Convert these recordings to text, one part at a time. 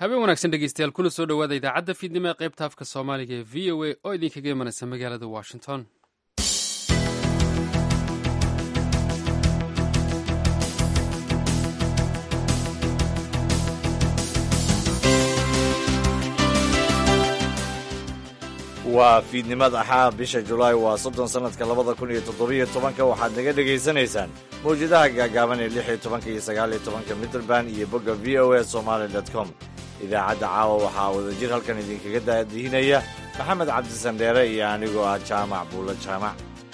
habeen wanaagsan dhegeystayaal kuna soo dhowaada idaacadda fiidnimo ee qaybta afka soomaaliga ee v o a oo idinkaga imanaysa magaalada washington waa fiidnimada axaa bisha julaay waa soddon sannadka labada kun iyo toddobiyo tobanka waxaad naga dhegaysanaysaan mawjadaha gaagaaban ee lix iyo tobanka iyo sagaal iyo tobanka mitrband iyo bogga v o a somaali dot com idaacadda caawa waxaa wadajir halkan idinkaga daadihinaya maxamed cabdisandheere iyo anigoo ah jaamac buulo jaamac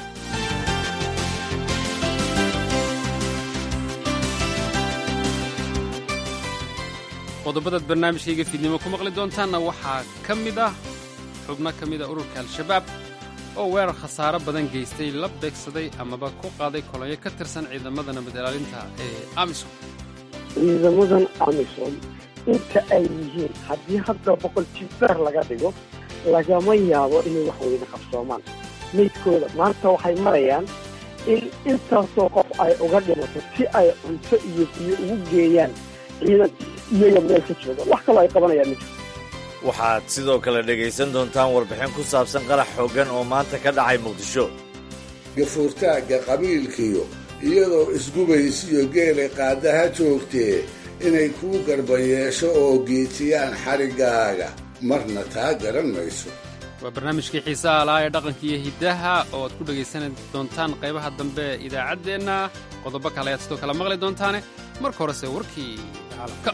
qodobadaad barnaamijkayga fiidnimo ku maqli doontaanna waxaa ka mid ah xubno ka mida ururka al-shabaab oo weerar khasaaro badan geystay la beegsaday amaba ku qaaday kolonyo ka tirsan ciidamada nabad ilaalinta ee amisom ciidamadan amisom inta ay yihiin haddii hadda boqol jibbaar laga dhigo lagama yaabo inay wax weyne qabsoomaan maydkooda maanta waxay marayaan in intaasoo qof ay uga dhimato si ay cunto iyo biyo ugu geeyaan ciidan iyaga meel ka jooga wax kaloo ay qabanayaan ma jirto waxaad sidoo kale dhegaysan doontaan warbixin ku saabsan qarax xooggan oo maanta ka dhacay muqdisho gafuurtaagga qabiilkiyo iyadoo isgubaysiyo geelay qaadaha joogtee inay kuu garbayeesho oo geetiyaan xariggaaga marna taa garan mayso waa barnaamijkii xiisaha lahaa ee dhaqanka iyo hiddaha oo aad ku dhegaysan doontaan qaybaha dambe ee idaacaddeenna qodobo kale ayaad sidoo kale maqli doontaane marka horese warkii caalamka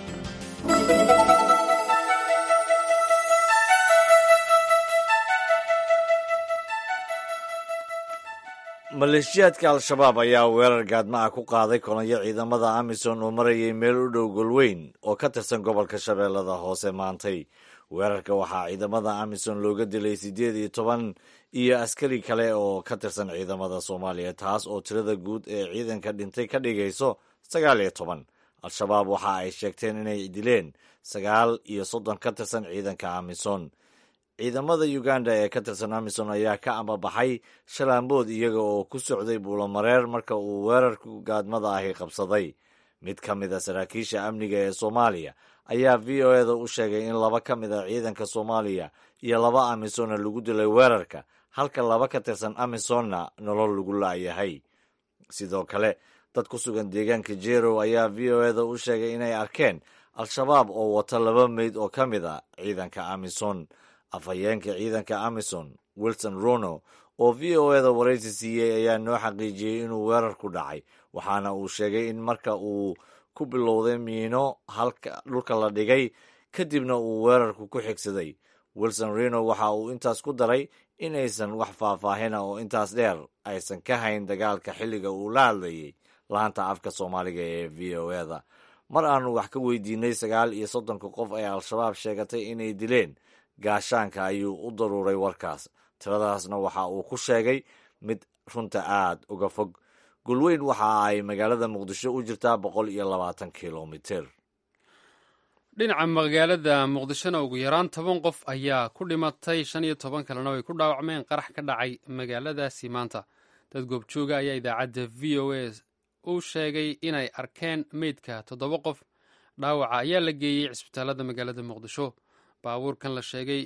maleeshiyaadka al-shabaab ayaa weerar gaadma ah ku qaaday kolonyo ciidamada amisom oo marayay meel u dhow golweyn oo ka tirsan gobolka shabeellada hoose maantay weerarka waxaa ciidamada amisom looga dilay siddeed iyo toban iyo askari kale oo ka tirsan ciidamada soomaaliya taas oo tirada guud ee ciidanka dhintay ka dhigayso sagaal iyo toban al-shabaab waxa ay sheegteen inay dileen sagaal iyo soddon ka tirsan ciidanka amisom ciidamada uganda ee ka tirsan amisom ayaa ka ambabaxay shalaambood iyaga oo ku socday buulomareer marka uu weerarku gaadmada ahi qabsaday mid ka mid a saraakiisha amniga ee soomaaliya ayaa v o eda u sheegay in laba ka mid a ciidanka soomaaliya iyo laba amisonna lagu dilay weerarka halka laba ka tirsan amisonna nolol lagu laayahay sidoo kale dad ku sugan deegaanka jerow ayaa v o eda u sheegay inay arkeen al-shabaab oo wata laba meyd oo ka mid a ciidanka amison afhayeenka ciidanka amison wilson rono oo v o eda waraysi siiyey ayaa noo xaqiijiyey inuu weerar ku dhacay waxaana uu sheegay in marka uu ku bilowday miino halka dhulka la dhigay kadibna uu weerarku ku xigsaday wilson reno waxa uu intaas ku daray in aysan wax faahfaahina oo intaas dheer aysan ka hayn dagaalka xilliga uu la hadlayay laanta afka soomaaliga ee v o eda mar aanu wax ka weydiinay sagaal iyo soddonka qof ee al-shabaab sheegatay inay dileen gaashaanka ayuu u daruuray warkaas tiradaasna waxa uu ku sheegay mid runta aad uga fog gulweyn waxa ay magaalada muqdisho u jirtaa boqol iyo labaatan kilomitir dhinaca magaalada muqdishona ugu yaraan toban qof ayaa ku dhimatay shan iyo toban kalena way ku dhaawacmeen qarax ka dhacay magaaladaasi maanta dad goobjooga ayaa idaacadda v o a u sheegay inay arkeen meydka toddoba qof dhaawaca ayaa la geeyey cisbitaalada magaalada muqdisho baabuurkan la sheegay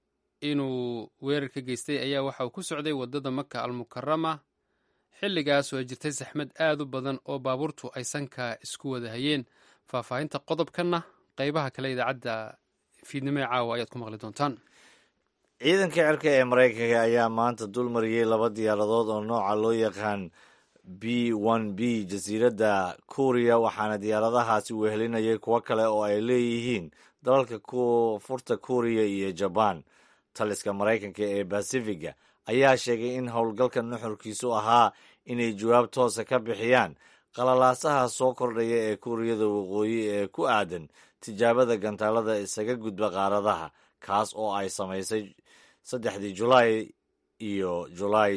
inuu weerar ka geystay ayaa waxa uu ku socday waddada maka almukarama xilligaas oo ay jirtay saxmad aad u badan oo baabuurtu ay sanka isku wada hayeen faahfaahinta qodobkanna qaybaha kale idaacadda fiidnimo ee caawa ayaad ku maqli doontaan ciidanka cirka ee maraykanka ayaa maanta dul mariyey laba diyaaradood oo nooca loo yaqaan b n b jasiiradda kuuriya waxaana diyaaradahaasi wehelinayay kuwo kale oo ay leeyihiin dalalka furta kuuriya iyo jabaan taliska maraykanka ee basifiga ayaa sheegay in howlgalka nuxurkiisu ahaa inay jawaab toosa ka bixiyaan qalalaasaha soo kordhaya ee kuuriyada waqooyi ee ku aadan tijaabada gantaalada isaga gudba qaaradaha kaas oo ay samaysay saddexdii julaay iyo julaay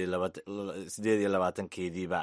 sideed iyo labaatankeediiba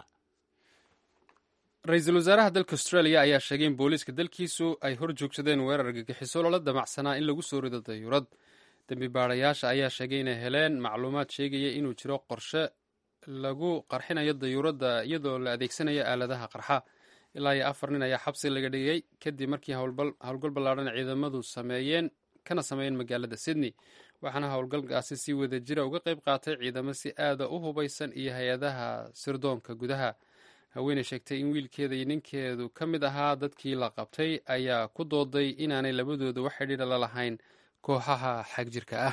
ra-iisul wasaaraha dalka australia ayaa sheegay in booliiska dalkiisu ay hor joogsadeen weerar gagixiso loola damacsanaa in lagu soo rido dayuurad dembi baadayaasha ayaa sheegay inay heleen macluumaad sheegaya inuu jiro qorshe lagu qarxinayo dayuuradda iyadoo la adeegsanayo aaladaha qarxa ilaa iyo afar nin ayaa xabsi laga dhigay kadib markii howlgal ballaadhan ciidamadu sameeyeen kana sameeyeen magaalada sydney waxaana howlgalkaasi si wada jira uga qayb qaatay ciidamo si aada u hubaysan iyo hay-adaha sirdoonka gudaha haweeney sheegtay in wiilkeeda iyo ninkeedu ka mid ahaa dadkii la qabtay ayaa ku dooday inaanay labadooda wax xidhiidha la lahayn kooxaha xagjirka ah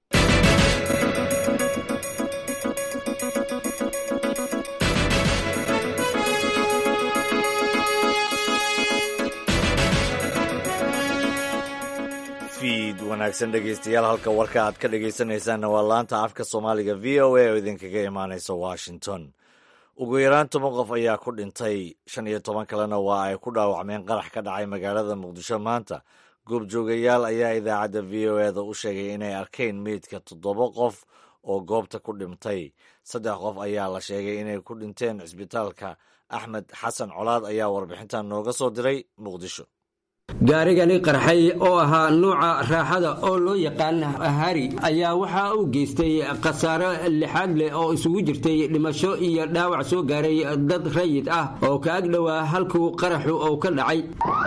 fiid wanaagsan dhegeystayaal halka warka aad ka dhegeysanaysaanna waa laanta afka soomaaliga v o a oo idinkaga imaanaysa washington ugu yaraan toban qof ayaa ku dhintay shan iyo toban kalena waa ay ku dhaawacmeen qarax ka dhacay magaalada muqdisho maanta goobjoogayaal ayaa idaacadda v o eda u sheegay inay arkeen meydka toddoba qof oo goobta ku dhintay saddex qof ayaa la sheegay inay ku dhinteen cisbitaalka axmed xasan colaad ayaa warbixintan nooga soo diray muqdisho gaarigani qarxay oo ahaa nuuca raaxada oo loo yaqaan hari ayaa waxa uu geystay khasaaro lixaad leh oo isugu jirtay dhimasho iyo dhaawac soo gaaray dad rayid ah oo ka ag dhowaa halkuu qaraxu uu ka dhacay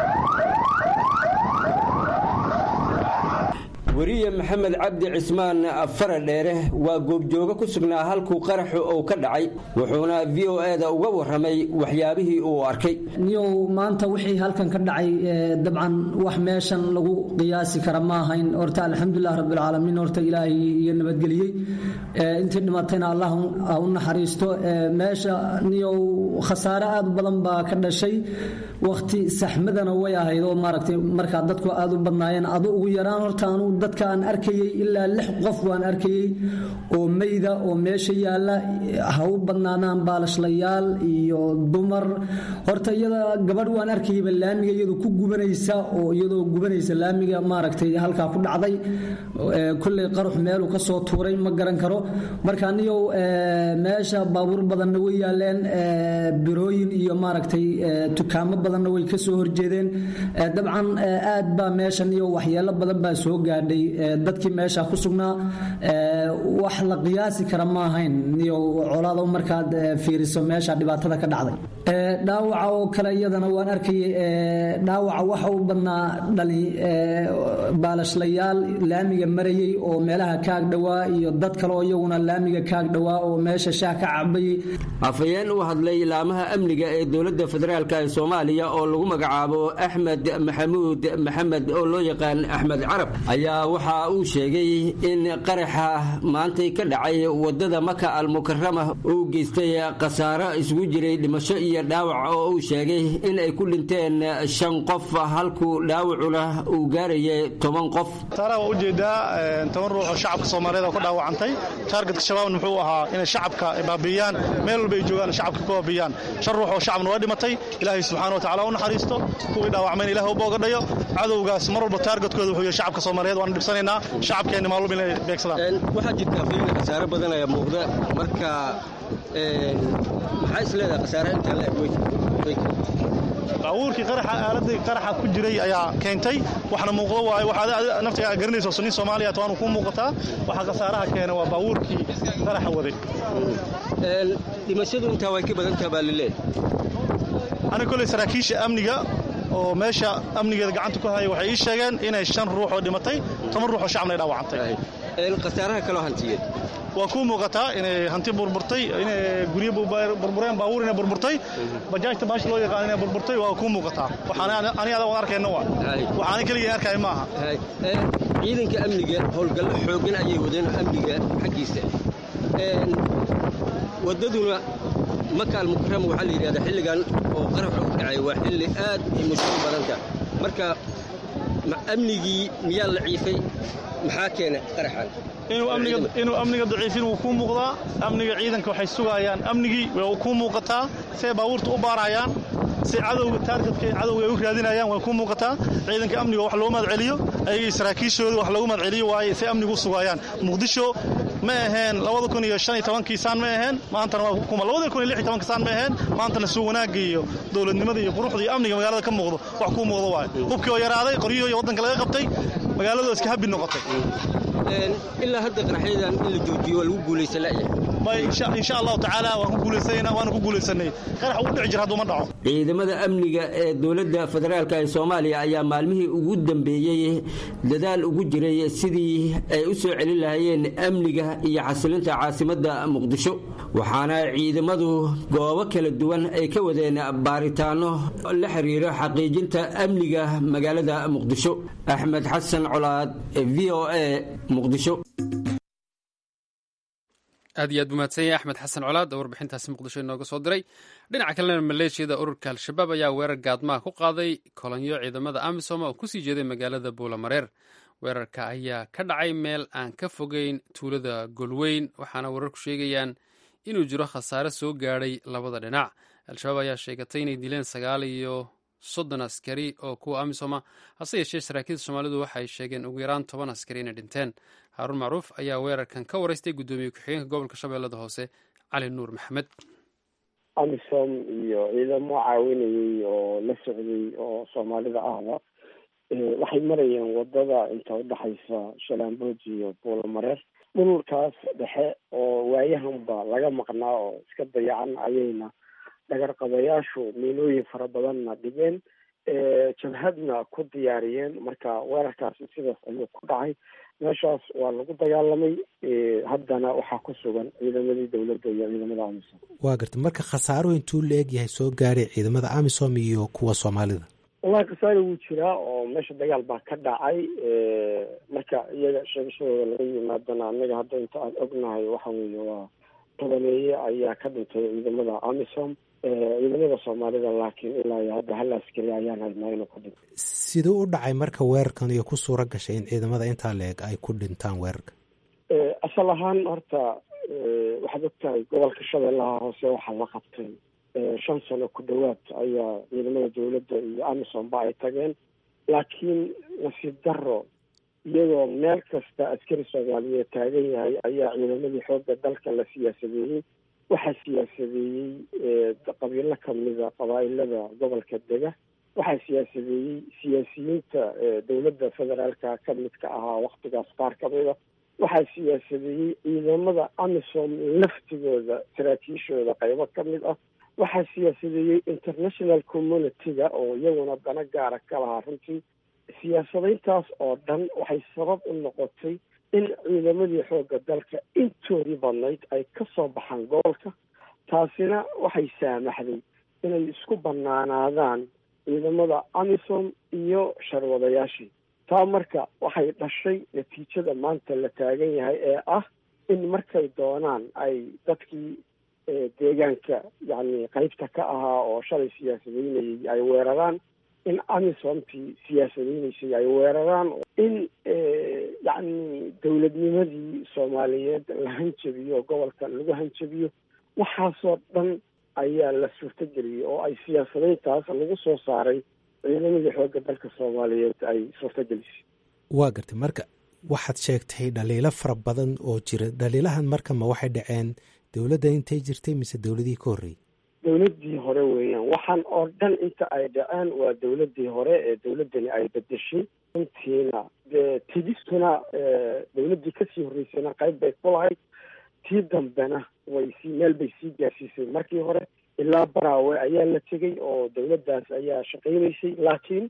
weriye maxamed cabdi cismaan faradheere waa goobjoogo ku sugnaa halkuu qaraxu uu ka dhacay wuxuuna v o eda uga warramay waxyaabihii uu arkay niyow maanta wixii halkan ka dhacay dabcan wax meeshan lagu qiyaasi kara ma ahayn horta alxamdulilah rabbilcaalamiin horta ilaahay iyo nabadgeliyey intii dhimatayna allah u naxariisto meesha niyow khasaare aad u badan baa ka dhashay wakhti saxmadana way ahayd oo maaragtay markaa dadku aad u badnaayeen adu ugu yaraan horta anuu dadka aan arkayey ilaa lix qof waan arkayey oo meyda oo meesha yaalla ha u badnaadaan baalashlayaal iyo dumar horta iyada gabadh waan arkayeyba laamiga iyadoo ku gubanaysa oo iyadoo gubanaysa laamiga maaragtay halkaa ku dhacday kolley qarux meeluu ka soo tuuray ma garan karo marka aniyow meesha baabuur badanna way yaaleen birooyin iyo maaragtay tukaamo badanna way ka soo horjeedeen dabcan aad baa meeshan iyo waxyeelo badan baa soo gaadhay dadkii meesha ku sugnaa wax la qiyaasi kara ma ahayn iyo colaado markaad fiiriso meesha dhibaatada ka dhacday dhaawaca oo kale iyadana waan arkayay dhaawaca waxa u badnaa dhali baalashlayaal laamiga marayay oo meelaha kaag dhowaa iyo dad kale oo iyaguna laamiga kaag dhowaa oo meesha shaah ka cabayay afhayeen u hadlay ilaamaha amniga ee dowladda federaalk ee soomaaliya oo lagu magacaabo axmed maxamuud maxamed oo loo yaqaan axmed carab ayaa waxa uu sheegay in qaraxa maantay ka dhacay wadada maka almukarama uu geystay khasaaro isugu jiray dhimasho iyo dhaawac oo uu sheegay in ay ku dhinteen shan qof halkuu dhaawacuna uu gaarayay toban qof taara waa ujeedaa toban ruux oo shacabka soomaaliyeed oo ka dhaawacantay taargetka shabaabna muxuu ahaa inay shacabka baabiyaan meel walba ay joogaan shacabka ka baabiyaan shan ruux oo shacabna waa dhimatay ilaahay subxaana watacala u naxariisto kuwii dhaawacmayna ilaah u boogadhayo cadowgaas mar walba taargetkooda wuxuu yahay shacabka soomaaliyeed waana dhibsanaynaa shacabkeenna maalum inay beegsadaan waxaa jirta afayna khasaare badan ayaa muuqda marka maxaa is leedahay khasaare intaa la eg baabuurkii qaraxa aaladii qaraxa ku jiray ayaa keentay waxna muuqdo waayo waxaad naftiga garanayso sunni Soomaaliya taanu ku muuqataa waxa khasaaraha keenay waa baabuurkii qaraxa waday een dhimashadu inta way ka badan tahay baalile ana kulay saraakiisha amniga oo meesha amnigeeda gacanta ku haya waxay ii sheegeen inay shan ruux oo dhimatay toban ruux oo shacabna ay dhaawacantay een khasaaraha kale hantiyeed waa ku muuqataa inay hanti burburtay inay guryo burbureen baabuur inay burburtay bajaajta baash loo yaqaan inay burburtay waa ku muuqataa waxaan ani adag arkayna waa waxaan kaliya arkay maaha ciidanka amniga howlgallo xooggan ayay wadeen amniga xaggiisa wadaduna maka almukarama waxaa la yidhahdaa xilligan oo qarax u dhacay waa xilli aad ay mushkil badanta marka amnigii miyaa la ciifay maxaa keenay qaraxan inuu amniga daciifin wuu kuu muuqdaa amniga ciidanka waxay sugayaan amnigii way kuu muuqataa siay baabuurta u baarayaan si cadowga taargetka cadowga ay u raadinayaan way kuu muuqataa ciidanka amniga wax loogu mahadceliyo ayagii saraakiishooda wax loogu mahadceliyo waaye si amnigu u sugayaan muqdisho ma aheen labada kun iyo shan iyo tobankii saan ma aheen maantana waa kuma labada kun iyo lix iyo tobankii saan ma aheen maantana suu wanaagga iyo dowladnimada iyo quruxda iyo amniga magaalada ka muuqdo wax kuu muuqdo waaye hubkii oo yaraaday qoryihii iyo waddanka laga qabtay magaaladu iska habbi noqotay ilaa hadda qaraxyadan in la joojiyo waa lagu guulaysan la'yahay insha allahu tacaala waan ku guulaysana waana ku guulaysanay qarax ugu dhici jira hadduu ma dhaco ciidamada amniga ee dowladda federaalk ee soomaaliya ayaa maalmihii ugu dambeeyey dadaal ugu jiray sidii ay u soo celin lahaayeen amniga iyo xasilinta caasimadda muqdisho waxaana ciidamadu goobo kala duwan ay ka wadeen baaritaano la xiriira xaqiijinta amniga magaalada muqdisho axmed xasan colaad v o a muqdisho aad iyo aad buu mahadsan yahay axmed xasan colaad oo warbixintaasi muqdisho inooga soo diray dhinaca kalena maleeshiyada ururka al-shabaab ayaa weerar gaadmaha ku qaaday kolonyo ciidamada amisom oo kusii jeeday magaalada buulamareer weerarka ayaa ka dhacay meel aan ka fogeyn tuulada golweyn waxaana wararku sheegayaan inuu jiro khasaare soo gaadhay labada dhinac al-shabaab ayaa sheegatay inay dileen sagaal iyo soddon askari oo kuwa amisoma hase yeeshee saraakiilda soomaalidu waxay sheegeen ugu yaraan toban askari inay dhinteen haaruun macruuf ayaa weerarkan ka waraystay guddoomiye ku-xigeenka gobolka shabeellada hoose cali nuur maxamed amisom iyo ciidamo caawinayay oo la socday oo soomaalida ahba waxay marayeen wadada inta udhexaysa shalaambood iyo buulamareer dhulkaas dhexe oo waayahanba laga maqnaa oo iska dayacan ayayna dhagarqabayaashu miilooyin fara badanna dhigeen jabhadna ku diyaariyeen marka weerarkaasi sidaas ayuu ku dhacay meeshaas waa lagu dagaalamay haddana waxaa ku sugan ciidamadii dowladda iyo ciidamada amisom waa garta marka khasaaruhu intuu la eg yahay soo gaaray ciidamada amisom iyo kuwa soomaalida wallahi khasaare wuu jiraa oo meesha dagaal baa ka dhacay marka iyaga sheegashadooda laga yimaadana annaga hadda inta aan ognahay waxa weeye waa tobaneeye ayaa ka dhintay ciidamada amisom ciidamada soomaalida laakiin ilaa iyo hadda hal askari ayaan haynaa inuu ku dhintay siduu u dhacay marka weerarkan iyo ku suura gashay in ciidamada intaa la eg ay ku dhintaan weerarka asal ahaan horta waxaad ogtahay gobolka shabeellaha hoose waxaa la qabtay shan sano ku dhowaad ayaa ciidamada dowladda iyo amisom ba ay tageen laakiin nasiib daro iyagoo meel kasta askari soomaaliyeed taagan yahay ayaa ciidamadii xoogga dalka la siyaasadeeyey waxaa siyaasadeeyey qabiilo kamida qabaa-ilada gobolka dega waxaa siyaasadeeyey siyaasiyiinta dowladda federaalka ka midka ahaa waktigaas qaar kamida waxaa siyaasadeeyey ciidamada amisom laftigooda saraakiishooda qaybo ka mid ah waxaa siyaasadeeyey international community-ga oo iyaguna dana gaara ka lahaa runtii siyaasadayntaas oo dhan waxay sabab u noqotay in ciidamadii xoogga dalka intoodii badnayd ay ka soo baxaan gobolka taasina waxay saamaxday inay isku banaanaadaan ciidamada amisom iyo sharwadayaashii taa marka waxay dhashay natiijada maanta la taagan yahay ee ah in markay doonaan ay dadkii deegaanka yacni qaybta ka ahaa oo shalay siyaasadeynayay ay weeraraan in amisomtii siyaasadeynaysay ay weeraraan in yacni dowladnimadii soomaaliyeed la hanjabiyo gobolka lagu hanjabiyo waxaasoo dhan ayaa la suurtageliyey oo ay siyaasadayntaas lagu soo saaray ciidamadii xoogga dalka soomaaliyeed ay suurtagelisay waa gartay marka waxaad sheegtay dhaliilo fara badan oo jira dhaliilahan marka ma waxay dhaceen dowladda intay jirtay mise dowladihii ka horreeyey dowladdii hore weeyaan waxaan oo dhan inta ay dhaceen waa dowladdii hore ee dowladdani ay bedeshay runtiina dee tidistuna dowladdii kasii horreysayna qayb bay ku lahayd tii dambena way sii meel bay sii gaarsiisay markii hore ilaa baraawe ayaa la tegey oo dowladdaas ayaa shaqaynaysay laakiin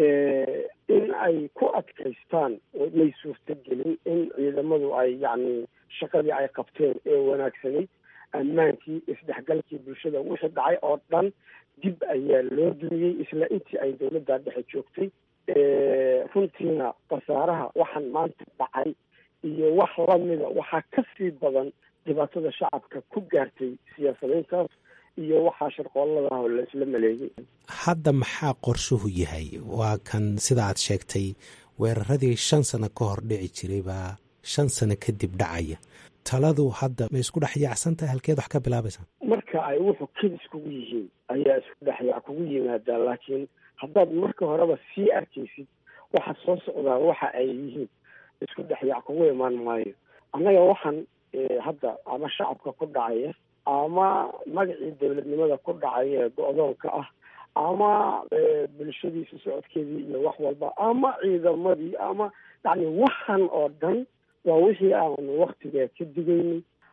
in ay ku adkaystaan may suurtagelin in ciidamadu ay yacni shaqadii ay qabteen ee wanaagsanayd ammaankii isdhexgalkii bulshada wixii dhacay oo dhan dib ayaa loo dumiyey isla intii ay dowladda dhexe joogtay runtiina khasaaraha waxaan maanta dhacay iyo wax lamida waxaa ka sii badan dhibaatada shacabka ku gaartay siyaasadayntaas iyo waxaa sharqooladaah oo laisla maleegay hadda maxaa qorshuhu yahay waa kan sida aad sheegtay weeraradii shan sano ka hor dhici jiray baa shan sano kadib dhacaya taladu hadda ma isku dhex yaacsan tahay halkeed wax ka bilaabaysaa marka ay wuxuu kedis kugu yihiin ayaa isku dhexyaac kugu yimaadaa laakiin haddaad marka horeba sii arkaysid waxa soo socdaa waxa ay yihiin isku dhexyaac kugu imaan maayo annaga waxaan hadda ama shacabka ku dhacaya ama magacii dowladnimada ku dhacaya ee go-doonka ah ama bulshadiisa socodkeedii iyo wax walba ama ciidamadii ama yacni waxan oo dhan waa wixii aanu waktigaa ka digaynay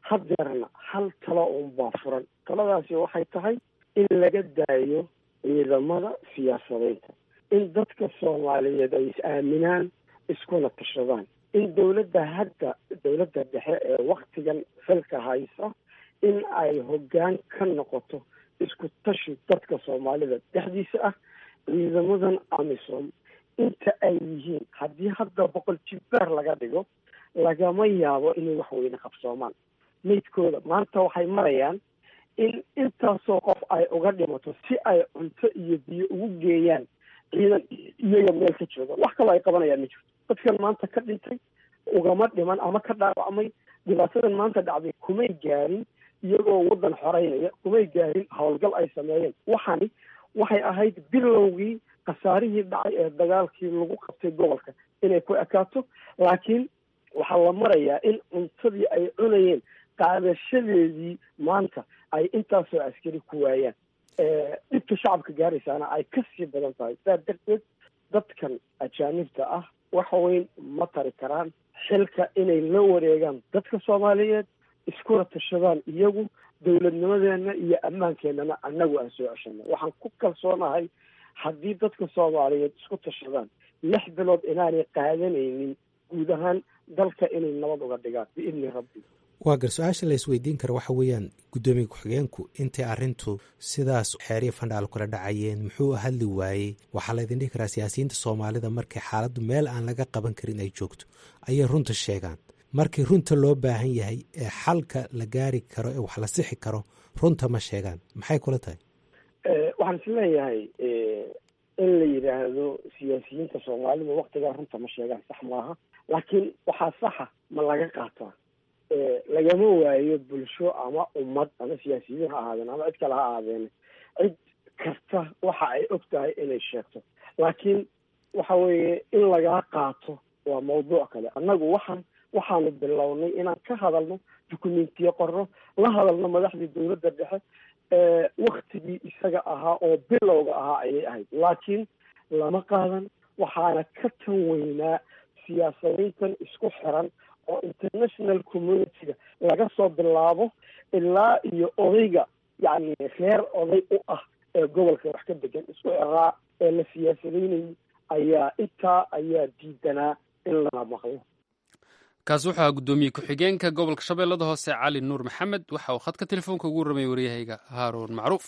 hadeerna hal talo unbaa furan taladaasi waxay tahay in laga daayo ciidamada siyaasadeynta in dadka soomaaliyeed ay is-aaminaan iskuna tashadaan in dowladda hadda dowladda dhexe ee waktigan xilka haysa in ay hoggaan ka noqoto isku tashi dadka soomaalida dhexdiisa ah ciidamadan amisom inta ay yihiin haddii hadda boqol jibbaar laga dhigo lagama yaabo inay wax weyne qabsoomaan maydkooda maanta waxay marayaan in intaasoo qof ay uga dhimato si ay cunto iyo biyo ugu geeyaan ciidan iyaga meel ka jooga wax kaloo ay qabanayaan ma jirto dadkan maanta ka dhintay ugama dhiman ama ka dhaawacmay dhibaatadan maanta dhacday kumay gaarin iyagoo waddan xoreynaya kumay gaarin howlgal ay sameeyeen waxani waxay ahayd bilowgii khasaarihii dhacay ee dagaalkii lagu qabtay gobolka inay ku ekaato laakiin waxaa la marayaa in cuntadii ay cunayeen qaadashadeedii maanta ay intaasoo askari ku waayaan dhibka shacabka gaaraysaana ay kasii badan tahay saa darteed dadkan ajaanibta ah wax weyn ma tari karaan xilka inay la wareegaan dadka soomaaliyeed iskuna tashadaan iyagu dowladnimadeena iyo ammaankeenana annagu aan soo ceshano waxaan ku kalsoonahay haddii dadka soomaaliyeed isku tashadaan lix bilood inaanay qaadanaynin guud ahaan dalka inay nabad uga dhigaan biidni rabbi waa gar su-aasha la isweydiin kara waxa weeyaan guddoomiye ku-xigeenku intay arrintu sidaas xeeriya fandhaal kula dhacayeen muxuu hadli waayey waxaa laydin dhihi karaa siyaasiyiinta soomaalida markay xaaladdu meel aan laga qaban karin ay joogto ayay runta sheegaan markii runta loo baahan yahay ee xalka la gaari karo ee wax la sixi karo runta ma sheegaan maxay kula tahay waxaan is leeyahay in la yidhaahdo siyaasiyiinta soomaalida waktigaa runta ma sheegaan sax maaha laakiin waxaa saxa ma laga qaataa lagama waayo bulsho ama ummad ama siyaasiyiin ha ahaadeen ama cid kale ha ahaadeen cid kasta waxa ay og tahay inay sheegto laakiin waxa weeye in lagaa qaato waa mawduuc kale annagu waxaan waxaanu bilownay inaan ka hadalno dukumentiye qorno la hadalno madaxdii dowladda dhexe waktigii isaga ahaa oo bilowga ahaa ayay ahayd laakiin lama qaadan waxaana ka tan weynaa siyaasadayntan isku xiran oo international communityga laga soo bilaabo ilaa iyo odayga yacni reer oday u ah ee gobolka wax ka degan isku xiraa ee la siyaasadaynayay ayaa intaa ayaa diidanaa in lana maqlo kaasi wuxuu ahaa guddoomiye ku-xigeenka gobolka shabeellada hoose cali nuur maxamed waxa uu khadka telefoonka ugu warramay waryahayga haaruun macruuf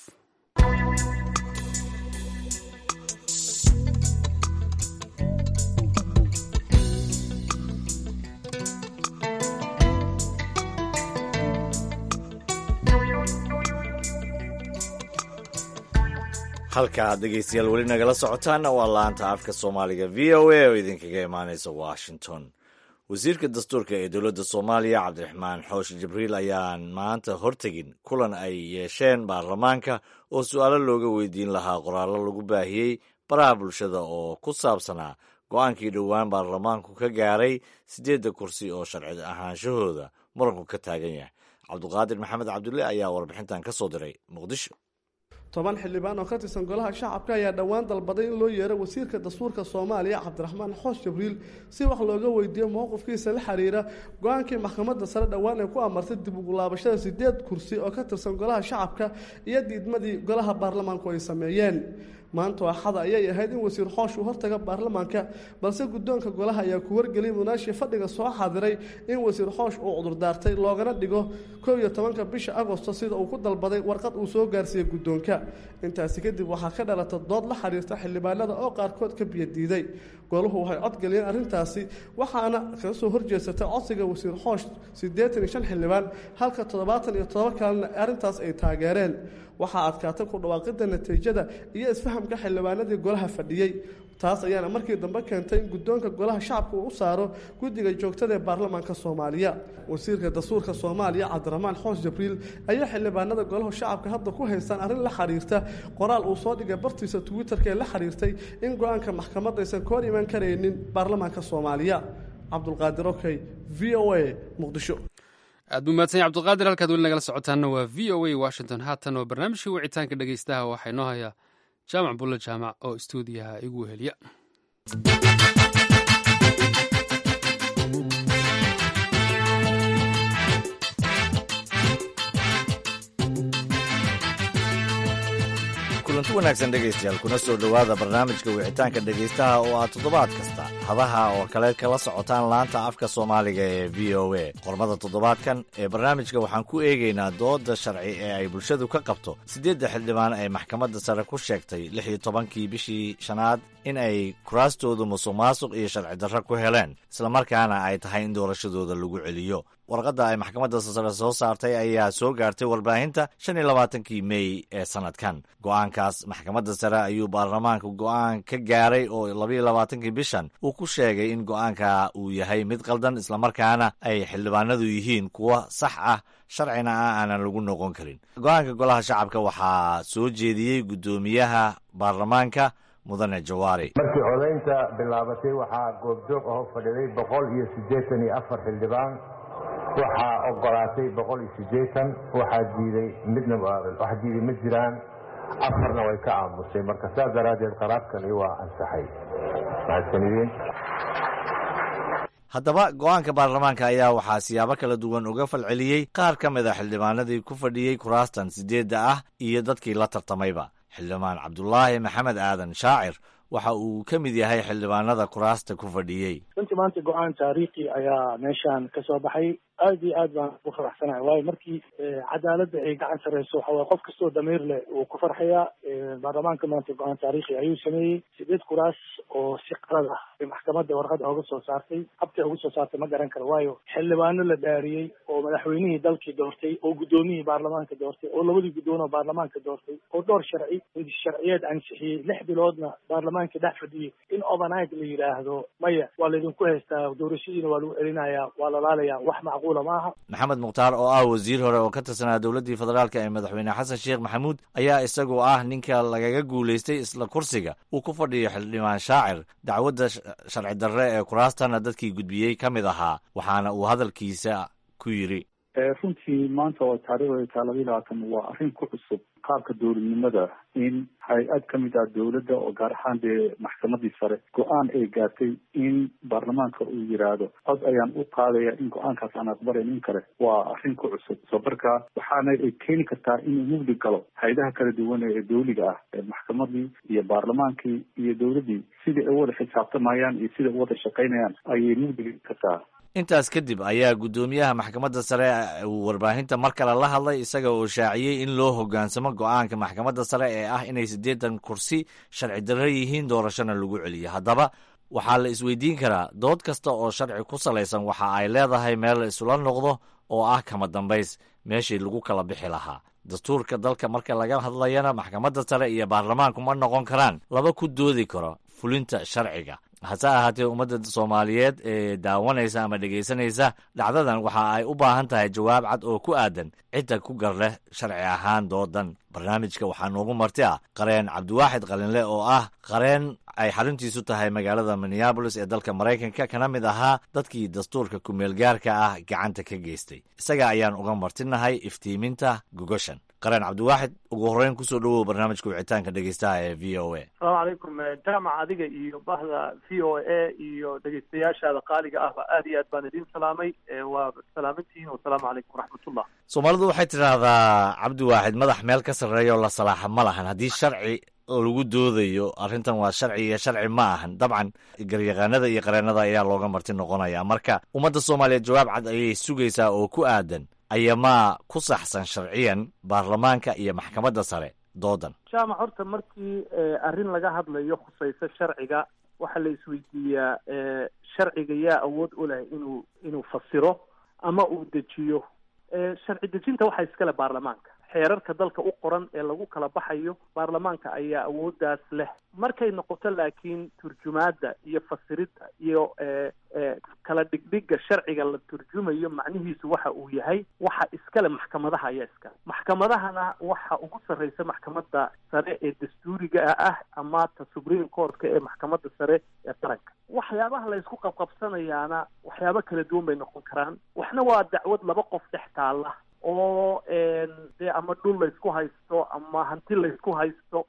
halka aad dhegeystayaal weli nagala socotaanna waa laanta afka soomaaliga v o a oo idinkaga imaanaysa washington wasiirka dastuurka ee dowladda soomaaliya cabdiraxmaan xoosh jibriil ayaan maanta hortegin kulan ay yeesheen baarlamaanka oo su-aalo looga weydiin lahaa qoraallo lagu baahiyey baraha bulshada oo ku saabsanaa go-aankii dhowaan baarlamaanku ka gaaray siddeedda kursi oo sharci ahaanshahooda muranku ka taagan yahay cabduqaadir maxamed cabdulle ayaa warbixintan ka soo diray muqdisho toban xildhibaan oo ka tirsan golaha shacabka ayaa dhowaan dalbaday in loo yeero wasiirka dastuurka soomaaliya cabdiraxmaan xoosh jibriil si wax looga weydiiyo mowqifkiisa la xiriira go-aankii maxkamadda sare dhowaan ay ku amartay dib ugulaabashada sideed kursi oo ka tirsan golaha shacabka iyo diidmadii golaha baarlamaanku ay sameeyeen maanta axada ayay ahayd in wasiir xoosh uu hortaga baarlamaanka balse guddoonka golaha ayaa ku wargeliyay munaashii fadhiga soo xaadiray in wasiir xoosh uu cudurdaartay loogana dhigo kow iyo tobanka bisha agosto sida uu ku dalbaday warqad uu soo gaarsiiyey guddoonka intaasi kadib waxaa ka dhalata dood la xiriirta xildhibaanada oo qaarkood ka biyadiiday golahu waxay codgeliyeen arrintaasi waxaana kaga soo horjeesatay codsiga wasiir xoosh siddeetan iyo shan xildhibaan halka toddobaatan iyo todoba kalena arrintaas ay taageereen waxaa adkaatay ku dhawaaqidda natiijada iyo isfahamka xildhibaanadii golaha fadhiyey taas ayaana markii dambe keentay in guddoonka golaha shacabka uu u saaro guddiga joogtada ee baarlamaanka soomaaliya wasiirka dastuurka soomaaliya cabdiraxmaan xoos jibriil ayaa xildhibaanada golaha shacabka hadda ku haystaan arrin la xiriirta qoraal uu soo dhigay bartiisa twitterka ee la xiriirtay in go-aanka maxkamadda aysan ka hor imaan karaynin baarlamaanka soomaaliya cabdulqaadir okey v o a muqdisho aad buu mahadsan yahy abdulqaadir halkaad weli nagala socotaanna waa v o a washington haatan oo barnaamijkii wicitaanka dhegeystaha waxaa inoo hayaa jaamac bulle jaamac oo istuudiyaha igu weheliya kulanti wanaagsan dhegaystayaal kuna soo dhowaada barnaamijka wicitaanka dhegaystaha oo aad toddobaad kasta hadaha oo kale kala socotaan laanta afka soomaaliga ee v o a qormada toddobaadkan ee barnaamijka waxaan ku eegaynaa dooda sharci ee ay bulshadu ka qabto siddeedda xildhibaan ay maxkamadda sare ku sheegtay lix iyo tobankii bishii shanaad in ay kuraastoodu musuq maasuq iyo sharci darro ku heleen islamarkaana ay tahay in doorashadooda lagu celiyo warqadda ay maxkamadda sare soo saartay ayaa soo gaartay warbaahinta shan iyo labaatankii mey ee sanadkan go'aankaas maxkamadda sare ayuu baarlamaanka go'aan ka gaaray oo labaiyo labaatankii bishan uu ku sheegay in go'aanka uu yahay mid qaldan islamarkaana ay xildhibaanadu yihiin kuwa sax ah sharcina ah aanan lagu noqon karin go'aanka golaha shacabka waxaa soo jeediyey guddoomiyaha baarlamaanka mudane jawaari markii codaynta bilaabatay waxaa goobjoog aho fadhiday boqol iyo siddeetan iyo afar xildhibaan waxaa ogolaatay boqol iyo siddeetan waxaa diiday midna wax diiday ma jiraan afarna way ka aamusay marka saas daraaddeed qaraabkani waa ansaxay mahadsanidin haddaba go'aanka baarlamaanka ayaa waxaa siyaabo kala duwan uga falceliyey qaar ka mid a xildhibaanadii ku fadhiyey kuraastan siddeedda ah iyo dadkii la tartamayba xildhibaan cabdulaahi maxamed aadan shaacir waxa uu ka mid yahay xildhibaanada kuraasta ku fadhiyey runtii maanta go-aan taariikhi ayaa meeshaan ka soo baxay aad iyo aad baan ugu faraxsanahay waayo markii cadaaladda ay gacan sarreyso waxa waye qof kastoo damiir leh uu ku farxayaa baarlamaanka maanta go-aan taariikhi ayuu sameeyey sideed kuraas oo si qalad ah ay maxkamadda warqada oga soo saartay habtay uga soo saartay ma garan karo waayo xildhibaano la dhaariyey oo madaxweynihii dalkii doortay oo guddoomiyihii baarlamaanka doortay oo labadii guddoon oo baarlamaanka doortay oo dhowr sharci sharciyeed ansixiyey lix biloodna baarlamaanka dhex fadhiyey in overnight la yidhaahdo maya waa laydinku haystaa doorashadiina waa lagu celinayaa waa lalaalayaa wax macquula maaha maxamed mukhtaar oo ah wasiir hore oo ka tirsanaa dowladdii federaalka ee madaxweyne xasan sheekh maxamuud ayaa isagoo ah ninka lagaga guulaystay isla kursiga uu ku fadhiyo xildhibaan shaacir dacwadda sharci darre ee kuraastana dadkii gudbiyey ka mid ahaa waxaana uu hadalkiisa ku yidhi runtii maanta oo taariikhda taa labayo labaatan waa arrin ku cusub qaabka dowladnimada in hay-ad ka mid ah dowladda oo gaar ahaan dee maxkamadii sare go-aan ay gaartay in baarlamaanka uu yidhaahdo cod ayaan u qaadaya in go-aankaas aan aqbalayn in kale waa arrin ku cusub soo marka waxaana ay keeni kartaa inuu mugdi galo hay-adaha kala duwan ee dowliga ah ee maxkamadii iyo baarlamaankii iyo dowladdii sidai ay u wada xisaabtamayaan iyo sida u wada shaqaynayaan ayay mugdi kartaa intaas kadib ayaa guddoomiyaha maxkamadda sare uu warbaahinta mar kale la hadlay isaga oo shaaciyey in loo hoggaansamo go'aanka maxkamadda sare ee ah inay siddeetan kursi sharci darro yihiin doorashona lagu celiyo haddaba waxaa la isweydiin karaa dood kasta oo sharci ku salaysan waxa ay leedahay meel la isula noqdo oo ah kama dambays meeshii lagu kala bixi lahaa dastuurka dalka marka laga hadlayana maxkamadda sare iyo baarlamaanku ma noqon karaan laba ku doodi karo fulinta sharciga hase ahaatee ummadda soomaaliyeed ee daawanaysa ama dhegaysanaysa dhacdadan waxa ay u baahan tahay jawaab cad oo ku aadan cidda ku gar leh sharci ahaan doodan barnaamijka waxaa noogu marti ah qareen cabdiwaaxid qalinle oo ah qareen ay xaruntiisu tahay magaalada minneabolis ee dalka maraykanka kana mid ahaa dadkii dastuurka ku-meelgaarka ah gacanta ka geystay isaga ayaan uga martinahay iftiiminta gogoshan qareen cabdiwaaxid ugu horreyn kusoo dhowow barnaamijka wicitaanka dhegeystaha ee v o a asalaamu calaykum jaamac adiga iyo bahda v o a iyo dhegeystayaashaada qaaliga ahba aad iyo aad baan idiin salaamay waa salaamantihiin wasalaamu calaykum waraxmatullah soomaalidu waxay tidhaahdaa cabdiwaaxid madax meel ka sarreeya oo la salaaxa ma lahan haddii sharci lagu doodayo arrintan waa sharci iyo sharci ma ahan dabcan garyaqaanada iyo qareennada ayaa looga marti noqonaya marka ummadda soomaaliyeed jawaab cad ayay sugaysaa oo ku aadan ayamaa ku saxsan sharciyan baarlamaanka iyo maxkamadda sare doodan jaamac horta markii arrin laga hadlayo khusayso sharciga waxaa la isweydiiyaa sharciga yaa awood u leh inuu inuu fasiro ama uu dejiyo sharci dejinta waxaa iskale baarlamaanka xeerarka dalka u qoran ee lagu kala baxayo baarlamaanka ayaa awooddaas leh markay noqoto laakiin turjumaadda iyo fasiridda iyo kala dhigdhigga sharciga la turjumayo macnihiisu waxa uu yahay waxa iskale maxkamadaha ayaa iskale maxkamadahana waxa ugu sarreysa maxkamadda sare ee dastuuriga ah ama ta supreme courtka ee maxkamadda sare ee qaranka waxyaabaha la isku qabqabsanayaana waxyaabo kala duwan bay noqon karaan waxna waa dacwad laba qof dhex taalla oo dee ama dhul laysku haysto ama hanti laysku haysto wax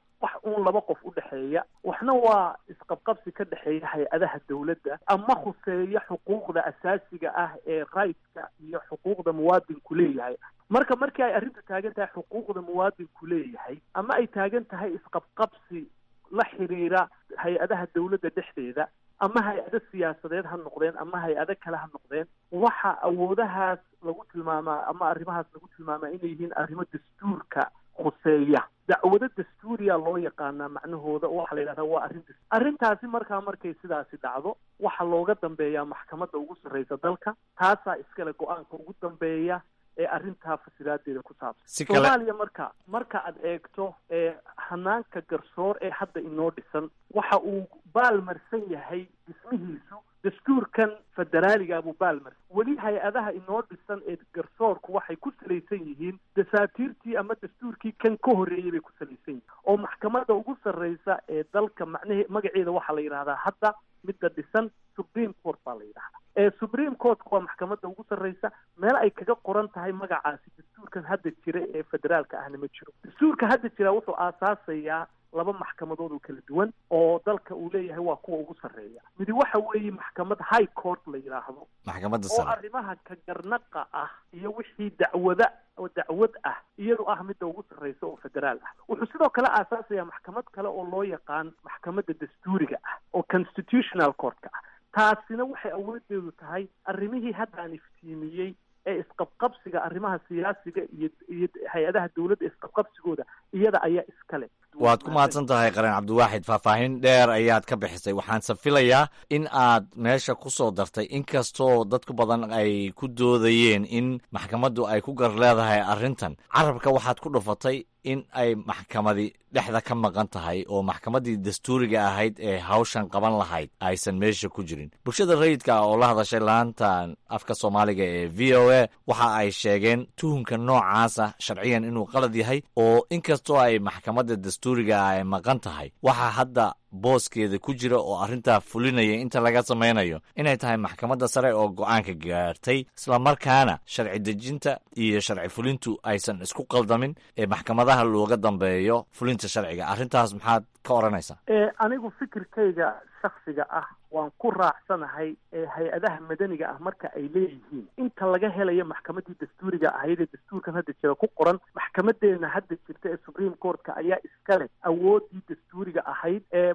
uun laba qof u dhexeeya waxna waa isqabqabsi ka dhexeeya hay-adaha dowladda ama khuseeya xuquuqda asaasiga ah ee rightska iyo xuquuqda muwaadinku leeyahay marka markii ay arrintu taagan tahay xuquuqda muwaadinku leeyahay ama ay taagan tahay isqabqabsi la xiriira hay-adaha dowladda dhexdeeda ama hay-ado siyaasadeed ha noqdeen ama hay-ado kale ha noqdeen waxa awoodahaas lagu tilmaamaa ama arrimahaas lagu tilmaamaa inay yihiin arrimo dastuurka khuseeya dacwado dastuuriya loo yaqaanaa macnahooda waxaa la yidhahdaa waa arrin dastuur arrintaasi markaa markay sidaasi dhacdo waxaa looga dambeeyaa maxkamadda ugu sarreysa dalka taasaa iskale go-aanka ugu dambeeya ee arrintaa fasilaadeeda ku saabsan soomaaliya marka marka aad eegto ee hanaanka garsoor ee hadda inoo dhisan waxa uu baalmarsan yahay dhismihiisu dastuurkan federaaliga buu baalmarsan weli hay-adaha inoo dhisan ee garsoorku waxay ku salaysan yihiin dasaatiirtii ama dastuurkii kan ka horreeyey bay ku salaysan yihiin oo maxkamadda ugu sarreysa ee dalka macnahe magaceeda waxaa la yidhahdaa hadda midda dhisan supreme court baa la yidhahdaa ee supreme courtka waa maxkamadda ugu sarreysa meel ay kaga qoran tahay magacaasi dastuurkan hadda jira ee federaalka ahna ma jiro dastuurka hadda jira wuxuu aasaasayaa laba maxkamadood oo kala duwan oo dalka uu leeyahay waa kuwa ugu sarreeya midi waxa weeye maxkamad high court la yidhaahdo maxkamadda oo sare arrimaha ka garnaqa ah iyo wixii dacwada oo dacwad ah iyadu ah midda ugu sarreysa oo federaal ah wuxuu sidoo kale aasaasayaa maxkamad kale oo loo yaqaan maxkamadda dastuuriga ah oo constitutional courtka ah taasina waxay awoodeedu tahay arrimihii haddaan iftiimiyey ee isqabqabsiga arrimaha siyaasiga iyo iyo hay-adaha dowladda isqabqabsigooda iyada ayaa iskale waad ku mahadsan tahay qareen cabdiwaaxid faahfaahin dheer ayaad ka bixisay waxaanse filayaa in aad meesha ku soo dartay inkastoo dadku badan ay ku doodayeen in maxkamaddu ay ku gar leedahay arrintan carabka waxaad ku dhufatay in ay maxkamadi dhexda ka maqan tahay oo maxkamaddii dastuuriga ahayd ee hawshan qaban lahayd aysan meesha ku jirin bulshada rayidka oo la hadashay laantan afka soomaaliga ee v o a waxa ay sheegeen tuhunka noocaasa sharciyan inuu qalad yahay oo inkastoo ay maxkamadda dastuuriga ah ay maqan tahay waxaa hadda booskeeda ku jira oo arrintaa fulinaya inta laga samaynayo inay tahay maxkamadda sare oo go-aanka gaartay islamarkaana sharci dejinta iyo sharci fulintu aysan isku qaldamin ee maxkamadaha looga dambeeyo fulinta sharciga arrintaas maxaad ka odhanaysaa ee anigu fikirkayga shaksiga ah waan ku raacsanahay ee hay-adaha madaniga ah marka ay leeyihiin inta laga helayo maxkamaddii dastuuriga ahayd ee dastuurkan hadda jira ku qoran maxkamadeena hadda jirta ee supreme courtka ayaa iska leh awooddii dastuuriga ahayd ee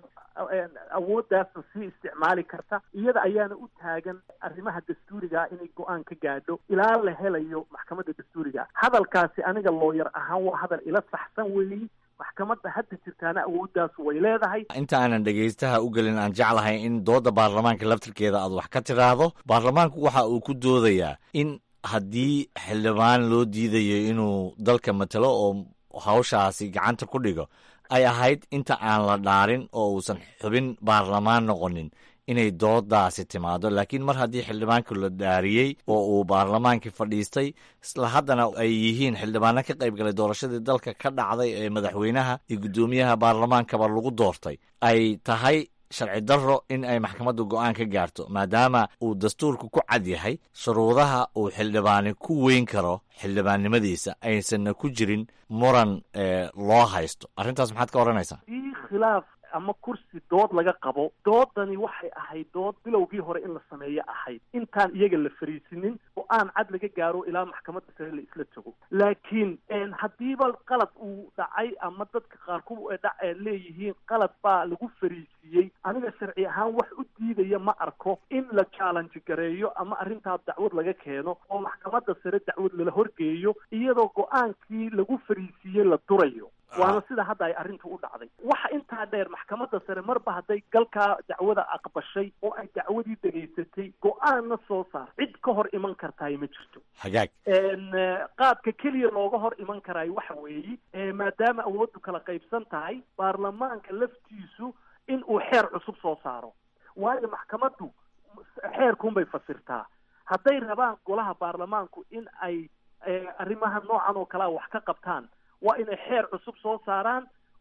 awooddaasna sii isticmaali karta iyada ayaana u taagan arrimaha dastuuriga ah inay go-aan ka gaadho ilaa la helayo maxkamadda dastuuriga ah hadalkaasi aniga looyar ahaan waa hadal ila saxsan weeyi maxkamadda hadda jirtaana awooddaas way leedahay inta aanan dhegaystaha u gelin aan jeclahay in doodda baarlamaanka laftirkeeda aad wax ka tiraahdo baarlamaanku waxa uu ku doodayaa in haddii xildhibaan loo diidayo inuu dalka matalo oo hawshaasi gacanta ku dhigo ay ahayd inta aan la dhaarin oo uusan xubin baarlamaan noqonin inay doodaasi timaado laakiin mar haddii xildhibaanku la dhaariyey oo uu baarlamaankii fadhiistay isla haddana ay yihiin xildhibaano ka qayb galay doorashadii dalka ka dhacday ee madaxweynaha iyo guddoomiyaha baarlamaankaba lagu doortay ay tahay sharci darro in ay maxkamaddu go-aan ka gaarto maadaama uu dastuurku ku cad yahay shuruudaha uu xildhibaani ku weyn karo xildhibaannimadiisa aysanna ku jirin muran loo haysto arrintaas maxaad ka odhanaysaa ii khilaaf ama kursi dood laga qabo doodani waxay ahayd dood bilowgii hore in la sameeyo ahayd intaan iyaga la fariisinin oo aan cad laga gaaro ilaa maxkamadda sare la isla tago laakiin haddiiba qalad uu dhacay ama dadka qaarku leeyihiin qalad baa lagu fariisiiyey aniga sharci ahaan wax u diidaya ma arko in la challenge gareeyo ama arrintaa dacwad laga keeno oo maxkamadda sare dacwad lala horgeeyo iyadoo go-aankii lagu fariisiiyey la durayo waana sida hadda ay arrintu u dhacday waxa intaa dheer maxkamadda sare marba hadday galkaa dacwada aqbashay oo ay dacwadii dhegaysatay go-aanna soo saar cid ka hor iman kartaay ma jirto hagaag qaabka keliya looga hor iman karaayo waxa weeye maadaama awooddu kala qaybsan tahay baarlamaanka laftiisu in uu xeer cusub soo saaro waayo maxkamaddu xeerkuunbay fasirtaa hadday rabaan golaha baarlamaanku in ay arrimaha noocan oo kalea wax ka qabtaan waa inay xeer cusub soo saaraan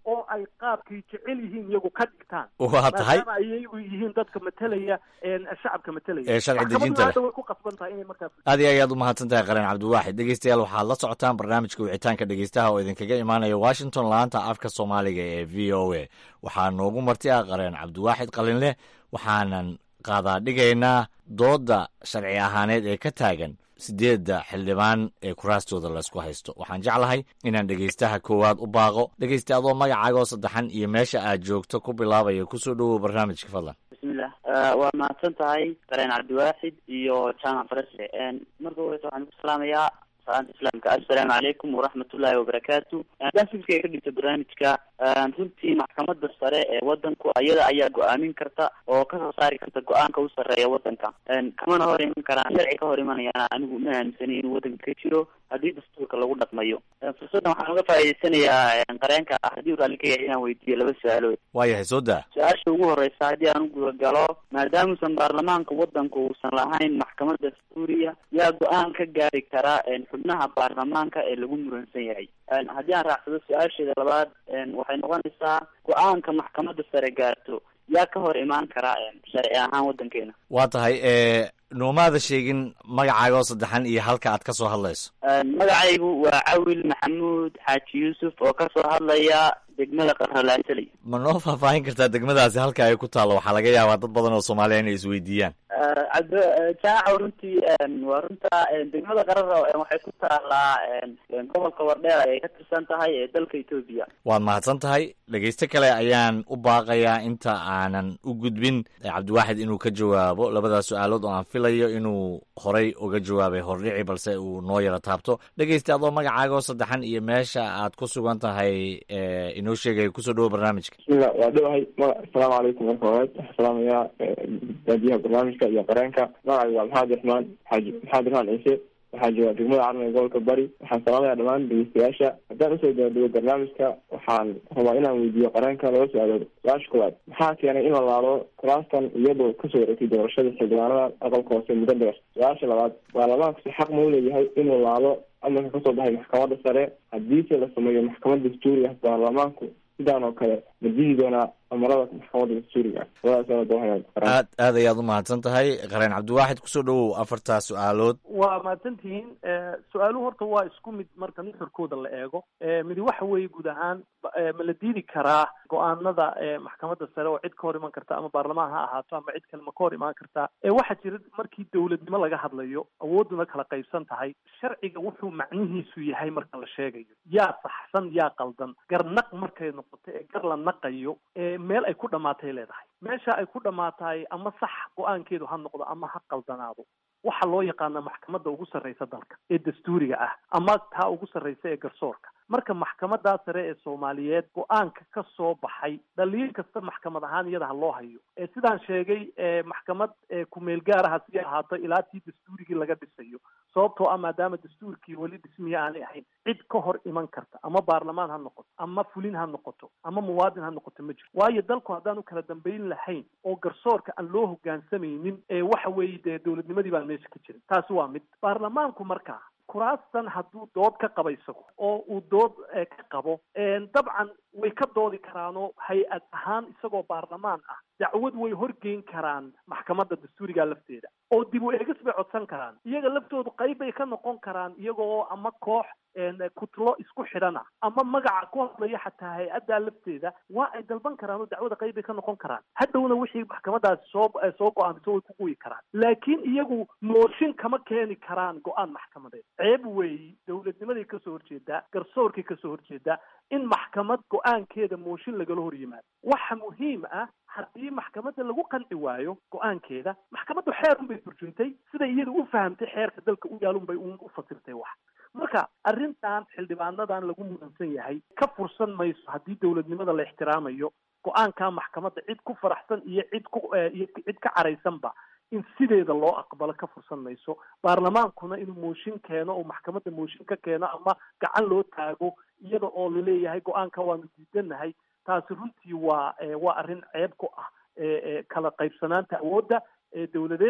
oo ay qaabkay jecel yihiin iyagu ka dhigtaan Waa tahay. maadaama ay iyagu yihiin dadka matelaya een, shacabka matelaya Ee sharci Maxkamaddu dejinta leh. hadda way ku qasban tahay inay markaa aad iyo ayaad u mahadsan tahay qareen cabdiwaaxid dhegeystayaal waxaad la socotaan barnaamijka wicitaanka dhegeystaha oo idinkaga imaanaya washington laanta afka soomaaliga ee v o a waxaa noogu marti ah qareen cabdiwaaxid qalinleh waxaanan qaadaa dhigaynaa dooda sharci ahaaneed ee ka taagan sideedda xildhibaan ee kuraastooda laysku haysto waxaan jeclahay inaan dhegeystaha koowaad u baaqo dhegeysta adoo magacaagoo saddexan iyo meesha aad joogto ku bilaabaya kusoo dhowow barnaamijka fadlan bismillah waa mahadsan tahay qareen cabdiwaaxid iyo jaamac farasle marka horeysa waxaan ku salaamayaa salaanta islaamka assalaamu calaykum waraxmatullaahi wabarakaatu haddaan fikirkay ka dhigto barnaamijka runtii maxkamadda sare ee wadanku ayada ayaa go-aamin karta oo kasoo saari karta go-aanka u sarreeya wadanka kamana hor iman karaan sharci ka hor imanayana anigu ma aaminsani inuu wadanka ka jiro haddii dastuurka lagu dhaqmayo fursaddan waxaan uga faa'iideysanayaa qareenka ah haddii uu raalli ka yahay inaan weydiiyo laba su-aalood waayahay soo daa su-aasha ugu horeysa haddii aan u guda galo maadaamuusan baarlamaanka wadanku uusan lahayn maxkamad dastuuriya yaa go-aan ka gaari kara xubnaha baarlamaanka ee lagu muransan yahay haddii aan raacsado su-aasheeda labaad waxay noqonaysaa go-aanka maxkamadda sare gaarto yaa ka hor imaan kara sharci ahaan wadankeena waa tahay ee noomaada sheegin magacaaga oo saddexan iyo halka aad ka soo hadlayso magacaygu waa cawil maxamuud xaaji yuusuf oo kasoo hadlaya degmada qarralaasaley ma noo faahfaahin kartaa degmadaasi halka ay ku taallo waxaa laga yaabaa dad badan oo soomaaliya inay isweydiiyaan cabd jaaca runtii waa runta degmada qarara waxay ku taalaa gobolka wardheer ayay ka tirsan tahay ee dalka etoobiya waad mahadsan tahay dhegeysto kale ayaan u baaqayaa inta aanan u gudbin cabdiwaaxid inuu ka jawaabo labadaas su-aalood oo aan filayo inuu horay uga jawaabay hordhici balse uu noo yaro taabto dhegeysta adoo magacaaga oo saddexan iyo meesha aad ku sugan tahay inoo sheegaya kusoo dhawo barnaamijka bismillah waa dhowahay ma asalaamu calaykum marka horeed waxaan salaamayaa daadiyaha barnaamijka iyo qareenka magacaygu waa maxamed raxmaan xaaji maxamed raxmaan ciise waxaa jooga degmada carmiga gobolka bari waxaan salaamaya dhammaan dhegeystayaasha haddaan usoo daadego barnaamijka waxaan rabaa inaan weydiiyo qareenka laba su-aalood su-aasha koowaad maxaa keenay in la laalo kuraastan iyadoo kasoo wareegtay doorashada xildhibaanada aqalka hoose muddo dheer su-aasha labaad baarlamaankusi xaq ma u leeyahay inuu laalo amarka kasoo baxay maxkamadda sare haddiise la sameeyo maxkamad dastuuri ah baarlamaanku sidaan oo kale ma didi doonaa amarada maxkamadda dastuuriga aad aad ayaad u mahadsan tahay qareen cabdiwaaxid kusoo dhawow afartaa su-aalood waa mahadsantihiin su-aaluhu horta waa isku mid marka nuxurkooda la eego midi waxa weeye guud ahaan ma la diidi karaa go-aanada maxkamadda sare oo cid ka hor iman karta ama baarlamaan ha ahaato ama cid kale ma ka hor imaan kartaa waxaa jira markii dowladnimo laga hadlayo awooduna kala qaybsan tahay sharciga wuxuu macnihiisu yahay marka la sheegayo yaa saxsan yaa qaldan garnaq markay noqoto ee gar la naqayo meel ay ku dhamaatay leedahay meesha ay ku dhamaatahay ama sax go-aankeedu ha noqdo ama ha qaldanaado waxaa loo yaqaana maxkamadda ugu sarreysa dalka ee dastuuriga ah ama taa ugu sarreysa ee garsoorka marka maxkamadaa sare ee soomaaliyeed go-aanka ka soo baxay dhaliil kasta maxkamad ahaan iyada ha loo hayo ee sidaan sheegay maxkamad kumeel gaaraha si ahaato ilaa tii dastuurigii laga dhisayo sababtoo ah maadaama dastuurkii weli dhismiye aanay ahayn cid ka hor iman karta ama baarlamaan ha noqoto ama fulin ha noqoto ama muwaadin ha noqoto ma jiro waayo dalku haddaan u kala dambayn lahayn oo garsoorka aan loo hogaansamaynin waxa weeye dee dowladnimadii baan meesha ka jirin taasi waa mid baarlamaanku markaa kuraastan hadduu dood ka qaba isago oo uu dood ka qabo dabcan way ka doodi karaanoo hay-ad ahaan isagoo baarlamaan ah dacwad way horgeyn karaan maxkamadda dastuuriga lafteeda oo dib u eegis bay codsan karaan iyaga laftoodu qayb bay ka noqon karaan iyagoo ama koox kutlo isku xidhana ama magaca ku hadlaya xataa hay-addaa lafteeda waa ay dalban karaan oo dacwada qayb bay ka noqon karaan hadhowna wixii maxkamadaasi soo soo go-aamiso way ku guyi karaan laakiin iyagu mooshin kama keeni karaan go-aan maxkamadeed ceeb weeyi dowladnimaday kasoo horjeedaa garsoorkay kasoo horjeedaa in maxkamad go-aankeeda mooshin lagala hor yimaado waxa muhiim ah haddii maxkamadda lagu qanci waayo go-aankeeda maxkamaddu xeer unbay turjuntay siday iyada u fahamtay xeerka dalka u yaalun bay u fasirtay wax marka arrintan xildhibaanadan lagu mudansan yahay ka fursan mayso haddii dowladnimada la ixtiraamayo go-aanka maxkamadda cid ku faraxsan iyo cid ku iyo cid ka caraysanba in sideeda loo aqbalo ka fursan mayso baarlamaankuna inuu mooshin keeno oo maxkamadda mooshin ka keeno ama gacan loo taago iyada oo laleeyahay go-aanka waanu diidanahay taasi runtii waa waa arrin ceeb ku ah kala qaybsanaanta awoodda dowladeed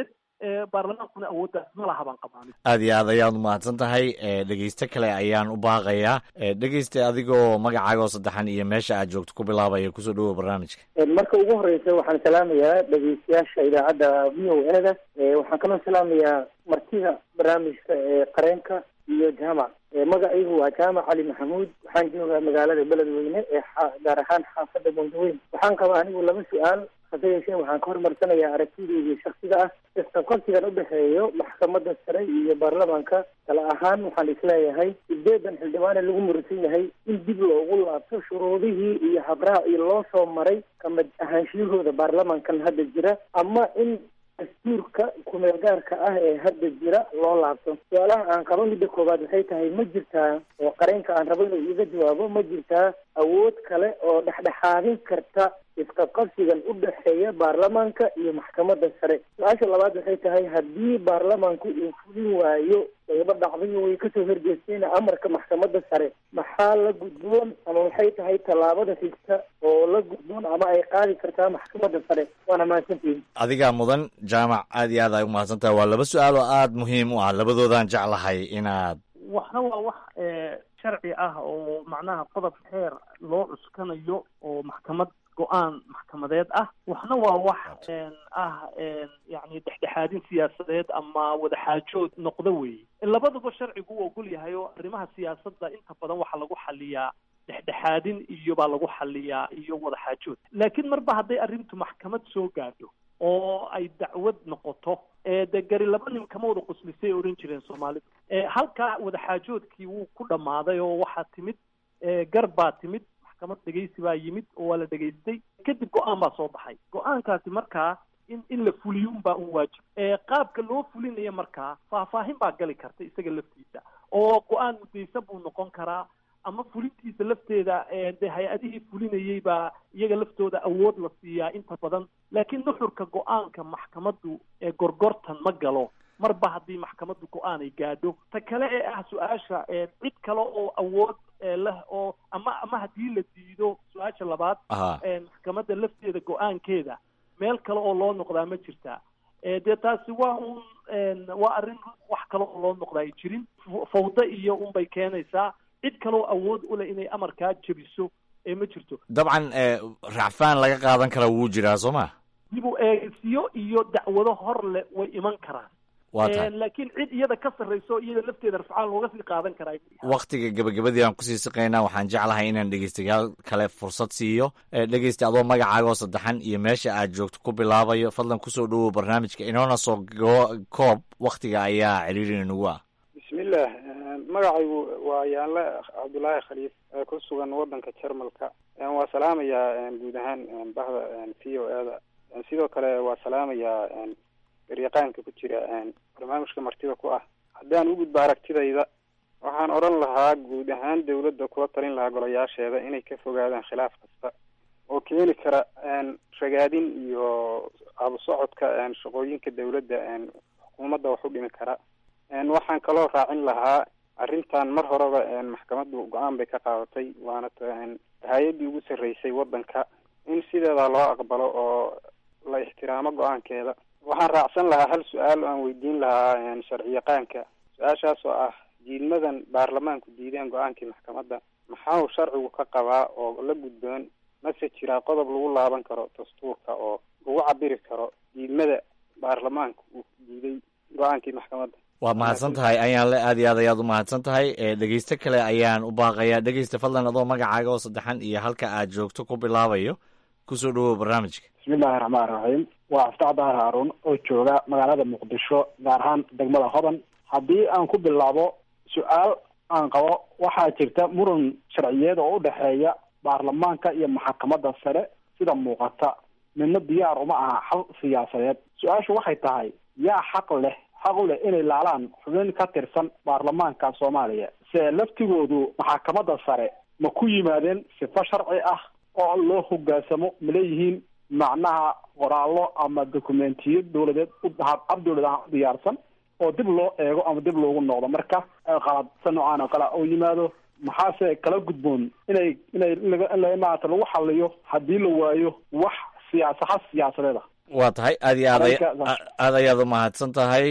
baarlamaankuna awooddaas ma laha baan qabaanin aad iyo aad ayaad umahadsan tahay dhegeyste kale ayaan u baaqayaa dhegeyste adigoo magacaaga oo saddexan iyo meesha aad joogto ku bilaabaya kusoo dhawow barnaamijka marka ugu horeysa waxaan salaamayaa dhegeystayaasha idaacadda v o e da waxaan kaloo salaamayaa martida barnaamijka ee qareenka iyo jaamac magacaygu waa jaamac cali maxamuud waxaan joogaa magaalada beledweyne ee gaar ahaan xaafadda bondaweyn waxaan qabaa anigu laba su-aal hase yeeshee waxaan ka hormarsanayaa aragtideydii shaksiga ah isqabqabsigan udhexeeyo maxkamadda sare iyo baarlamaanka kale ahaan waxaan isleeyahay sideedan xildhibaane lagu murisan yahay in dib loogu laabto shuruudihii iyo habraha iyo loo soo maray kamid ahaanshiyahooda baarlamankan hadda jira ama in dastuurka kumeel gaarka ah ee hadda jira loo laabto su-aalaha aan qabo midda koowaad waxay tahay ma jirtaa oo qareenka aan rabo inuu iiga jawaabo ma jirtaa awood kale oo dhexdhexaadin karta isqabqabsigan u dhexeeya baarlamaanka iyo maxkamadda sare su-aasha labaad waxay tahay haddii baarlamaanku uu fulin waayo qaybo dhacdayo way kasoo horjeesteen amarka maxkamadda sare maxaa la gudboon ama waxay tahay tallaabada xigta oo la gudboon ama ay qaadi kartaa maxkamadda sare waana mahadsantihin adigaa mudan jaamac aad iyo aad ay umahadsan tahay waa laba su-aal oo aada muhiim u ah labadoodaan jeclahay inaad waxna waa wax sharci ah oo macnaha qodob xeer loo cuskanayo oo maxkamad go-aan maxkamadeed ah waxna waa wax ah yani dhexdhexaadin siyaasadeed ama wadaxaajood noqdo weeye labaduba sharcigu u ogol yahay oo arrimaha siyaasadda inta badan waxaa lagu xaliyaa dhexdhexaadin iyo baa lagu xaliyaa iyo wadaxaajood laakiin marba hadday arrintu maxkamad soo gaadho oo ay dacwad noqoto dee gari laba nin kama wada quslisay ohan jireen soomaalidu halkaa wadaxaajoodkii wuu ku dhammaaday oo waxaa timid gar baa timid maxkamad dhegaysi baa yimid oo waa la dhegaystay kadib go-aan baa soo baxay go-aankaasi markaa in in la fuliyo unbaa un waajib qaabka loo fulinaya markaa faahfaahin baa gali karta isaga laftiisa oo go-aan mudaysan buu noqon karaa ama fulintiisa lafteeda dee hay-adihii fulinayay baa iyaga laftooda awood la siiyaa inta badan laakiin nuxurka go-aanka maxkamaddu ee gorgortan ma galo marba haddii maxkamaddu go-aan ay gaadho ta kale ee ah su-aasha cid kale oo awood leh oo ama ama haddii la diido su-aasha labaad maxkamadda lafteeda go-aankeeda meel kale oo loo noqdaa ma jirtaa dee taasi waa un waa arrin wax kale oo loo noqdaa ay jirin fawda iyo unbay keenaysaa cid kaloo awood u leh inay amarkaa jebiso ee ma jirto dabcan racfaan laga qaadan karaa wuu jiraa soo ma dib u eegsiyo iyo dacwado hor leh way iman karaan waa tahay laakiin cid iyada ka sarrayso iyada lafteeda rafcaan looga sii qaadan karaa waktiga gabagabadii aan kusii siqaynaa waxaan jeclahay inaan dhegeystayaal kale fursad siiyo dhegeysta adoo magacaaga oo saddexan iyo meesha aad joogto ku bilaabayo fadlan kusoo dhawow barnaamijka inoona soo koob waktiga ayaa ciriiri inagu ah bismillah magacaygu waa yaanle cabdullaahi khaliif ee ku sugan wadanka jarmalka waa salaamayaa guud ahaan bahda v o e da sidoo kale waa salaamayaa garyaqaanka ku jira barnaamijka martida ku ah haddaan u gudbo aragtidayda waxaan odhan lahaa guud ahaan dawladda kula talin lahaa golayaasheeda inay ka fogaadaan khilaaf kasta oo keeni kara ragaadin iyo abusocodka shaqooyinka dawladda xukuumadda wax u dhimi kara waxaan kaloo raacin lahaa arrintan mar horeba maxkamaddu go-aan bay ka qaadatay waana hay-addii ugu sarreysay waddanka in sideeda loo aqbalo oo la ixtiraamo go-aankeeda waxaan raacsan lahaa hal su-aal oo aan weydiin lahaa sharci yaqaanka su-aashaas oo ah diidmadan baarlamaanku diideen go-aankii maxkamadda maxaa uu sharcigu ka qabaa oo la gudboon mase jiraa qodob lagu laaban karo dastuurka oo lagu cabiri karo diidmada baarlamaanka uu diiday go-aankii maxkamadda waad mahadsan tahay ayaan le aad iyo aad ayaad u mahadsan tahay dhegeyste kale ayaan u baaqayaa dhegeysta fadlan adoo magacaaga oo saddexan iyo halka aad joogto ku bilaabayo kusoo dhawow barnaamijka bismillahi raxmaan raxiim waa aftaax dahar haaruun oo jooga magaalada muqdisho gaar ahaan degmada hodan haddii aan ku bilaabo su-aal aan qabo waxaa jirta muran sharciyeed oo u dhexeeya baarlamaanka iyo maxkamadda sare sida muuqata midna diyaar uma aha xal siyaasadeed su-aashu waxay tahay yaa xaq leh xaq u leh inay laalaan xubin ka tirsan baarlamaanka soomaaliya se laftigoodu maxkamadda sare ma ku yimaadeen sifo sharci ah oo loo hogaansamo ma leeyihiin macnaha qoraallo ama dokumentiyo dawladeed ab dawlad ahaan u diyaarsan oo dib loo eego ama dib loogu noqdo marka qaladsa noocaan oo kale u yimaado maxaase kala gudboon inay inay in maarata lagu xaliyo haddii la waayo wax siyaasa xal siyaasadeed ah waa tahay aad iyo aad aad ayaad u mahadsan tahay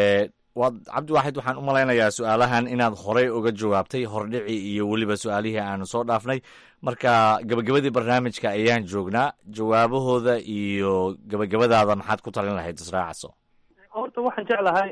waad cabdiwaaxid waxaan u malaynayaa su-aalahan inaad horey uga jawaabtay hordhici iyo weliba su-aalihii aanu soo dhaafnay marka gabagabadii barnaamijka ayaan joognaa jawaabahooda iyo gabagabadaada maxaad ku talin lahayd israacaso horta waxaan jeclahay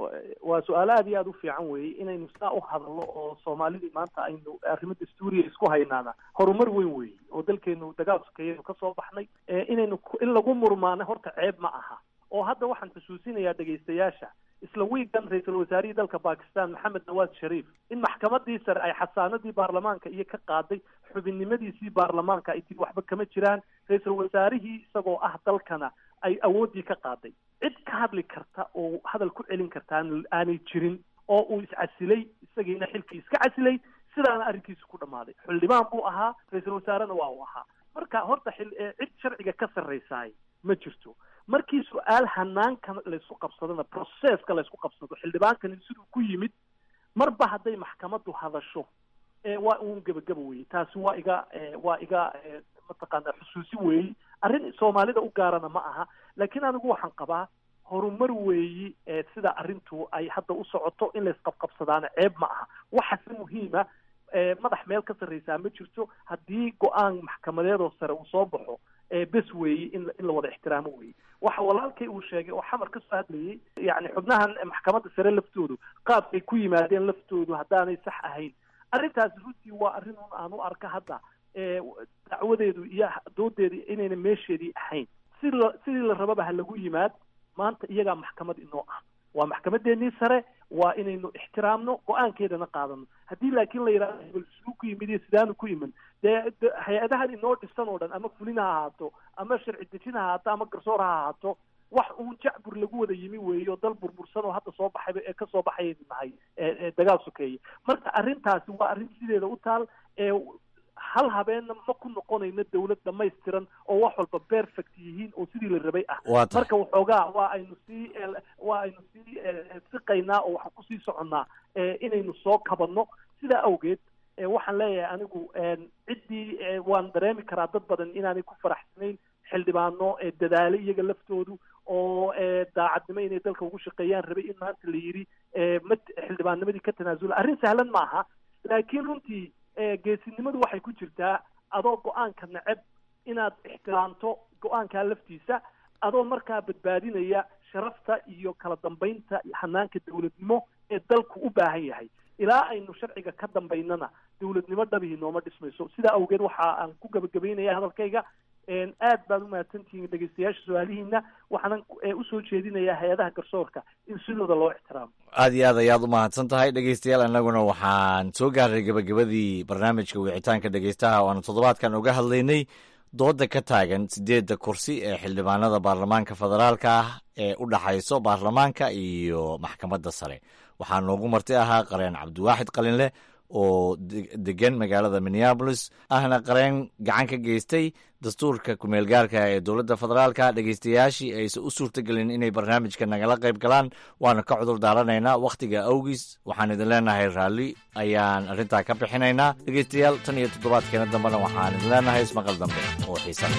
waa su-aalo aad iyo aad u fiican weeye inaynu saa u hadalno oo soomaalidii maanta aynu arrimo dastuuriya isku haynaana horumar weyn weeye oo dalkeenu dagaal sokeeyaynu ka soo baxnay inaynu in lagu murmaano horta ceeb ma aha oo hadda waxaan xusuusinayaa dhegaystayaasha isla wiigan ra-iisul wasaarihii dalka bakistan maxamed nawaad shariif in maxkamadii sare ay xasaanadii baarlamaanka iyo ka qaaday xubinnimadiisii baarlamaanka ay tiri waxba kama jiraan ra-iisul wasaarihii isagoo ah dalkana ay awooddii ka qaaday cid ka hadli karta oo hadal ku celin karta aanay jirin oo uu iscasilay isagiina xilkii iska casilay sidaana arrinkiisu ku dhammaaday xildhibaan buu ahaa ra-iisul wasaarena waa uu ahaa marka horta xil cid sharciga ka sarraysaay ma jirto markii su-aal hanaanka laysku qabsadona processka laysku qabsado xildhibaankani siduu ku yimid marba hadday maxkamaddu hadasho waa uun gebagaba weye taasi waa iga waa iga mataqaana xusuusi weeyi arrin soomaalida u gaarana ma aha laakiin anigu waxaan qabaa horumar weeyi sida arrintu ay hadda u socoto in laysqabqabsadaana ceeb ma aha waxase muhiima madax meel ka sarraysaa ma jirto haddii go-aan maxkamadeedoo sare uu soo baxo bes weeyi in in la wada ixtiraamo weeye waxa walaalkay uu sheegay oo xamar ka soo hadlayay yacni xubnahan maxkamadda sare laftoodu qaabkay ku yimaadeen laftoodu haddaanay sax ahayn arrintaasi runtii waa arrin un aan u arka hadda dacwadeedu iyo doodeedu inayna meesheedii ahayn si la sidii la rababa ha lagu yimaad maanta iyagaa maxkamad inoo ah waa maxkamadeennii sare waa inaynu ixtiraamno go-aankeedana qaadano haddii laakiin la yidhahdo hebel siduu ku yimid iyo sidaanu ku yimin dee hay-adahan inoo dhisan oo dhan ama fulin ha ahaato ama sharci dejin ha ahaato ama garsoor ha ahaato wax uun jacbur lagu wada yimi weeye oo dal burbursan oo hadda soo baxayba ee kasoo baxayaynu nahay dagaal sokeeye marka arrintaasi waa arrin sideeda u taal ee hal habeenna ma ku noqonayno dawlad dhamaystiran oo wax walba perfect yihiin oo sidii la rabay ah marka waxoogaa waa aynu sii waa aynu sii siqaynaa oo waxaan kusii soconnaa inaynu soo kabanno sidaa awgeed waxaan leeyahay anigu ciddii waan dareemi karaa dad badan inaanay ku faraxsanayn xildhibaano dadaale iyaga laftoodu oo daacadnimo inay dalka ugu shaqeeyaan rabay in maanta la yidhi ma xildhibaannimadii ka tanaasula arrin sahlan ma aha laakiin runtii geesinimadu waxay ku jirtaa adoo go-aanka neceb inaad ixtiraamto go-aankaa laftiisa adoo markaa badbaadinaya sharafta iyo kala dambaynta hanaanka dawladnimo ee dalku u baahan yahay ilaa aynu sharciga ka dambaynana dawladnimo dhabihii nooma dhismayso sidaa awgeed waxa aan ku gabagabaynaya hadalkayga aad baad umahadsantihiin dhegeystayaasha su-aalihiina waxaanan usoo jeedinayaa hay-adaha garsoorka in sidooda loo ixtiraamo aad iyo aad ayaad u mahadsan tahay dhegeystayaal annaguna waxaan soo gaarnay gabagabadii barnaamijka wicitaanka dhegeystaha oo aanu toddobaadkan uga hadlaynay dooda ka taagan sideedda kursi ee xildhibaanada baarlamaanka federaalka ah ee u dhaxayso baarlamaanka iyo maxkamadda sare waxaa noogu marti ahaa qareen cabdiwaaxid qalinleh oo degan magaalada minneabolis ahna qareen gacan ka geystay dastuurka kumeelgaarka ee dowladda federaalka dhegeystayaashii aysan u suurtagelin inay barnaamijka nagala qayb galaan waana ka cudur daaranaynaa wakhtiga awgiis waxaan idin leenahay raalli ayaan arrintaa ka bixinaynaa dhegeystayaal tan iyo toddobaadkeena dambena waxaan idin leenahay ismaqal dambe oo xiisan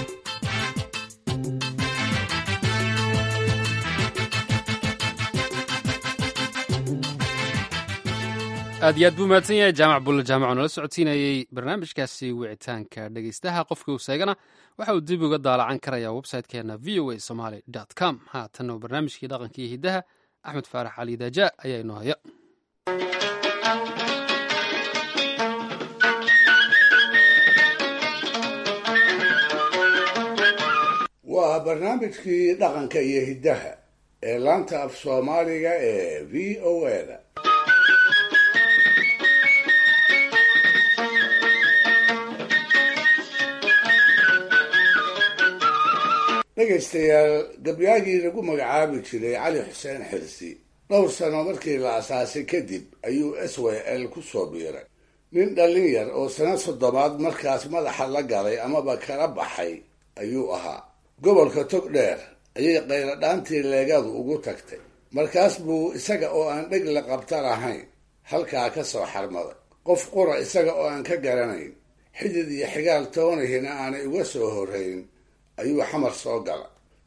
aad iyo aad buu mahadsan yahay jaamac bulle jaamac oo nala socodsiinayey barnaamijkaasi wicitaanka dhegeystaha qofkii uu seegana waxa uu dib uga daalacan karayaa website-keena v o a somaly com haatanna barnaamijkii dhaqanka iyo hiddaha axmed faarax cali daaja ayaa inoo haya waa barnaamijkii dhaqanka iyo hiddaha ee laanta af soomaaliga ee v o a-da dhegaystayaal gabyaagii lagu magacaabi jiray cali xuseen xirsi dhowr sano markii la asaasay kadib ayuu s w l ku soo biiray nin dhallin yar oo sano soddobaad markaas madaxa la galay amaba kala baxay ayuu ahaa gobolka tog dheer ayay qayladhaantii leegadu ugu tagtay markaas buu isaga oo aan dheg la qabta lahayn halkaa ka soo xarmaday qof qura isaga oo aan ka garanayn xidid iyo xigaal toonihina aanay uga soo horrayn ayuu xamar soo gala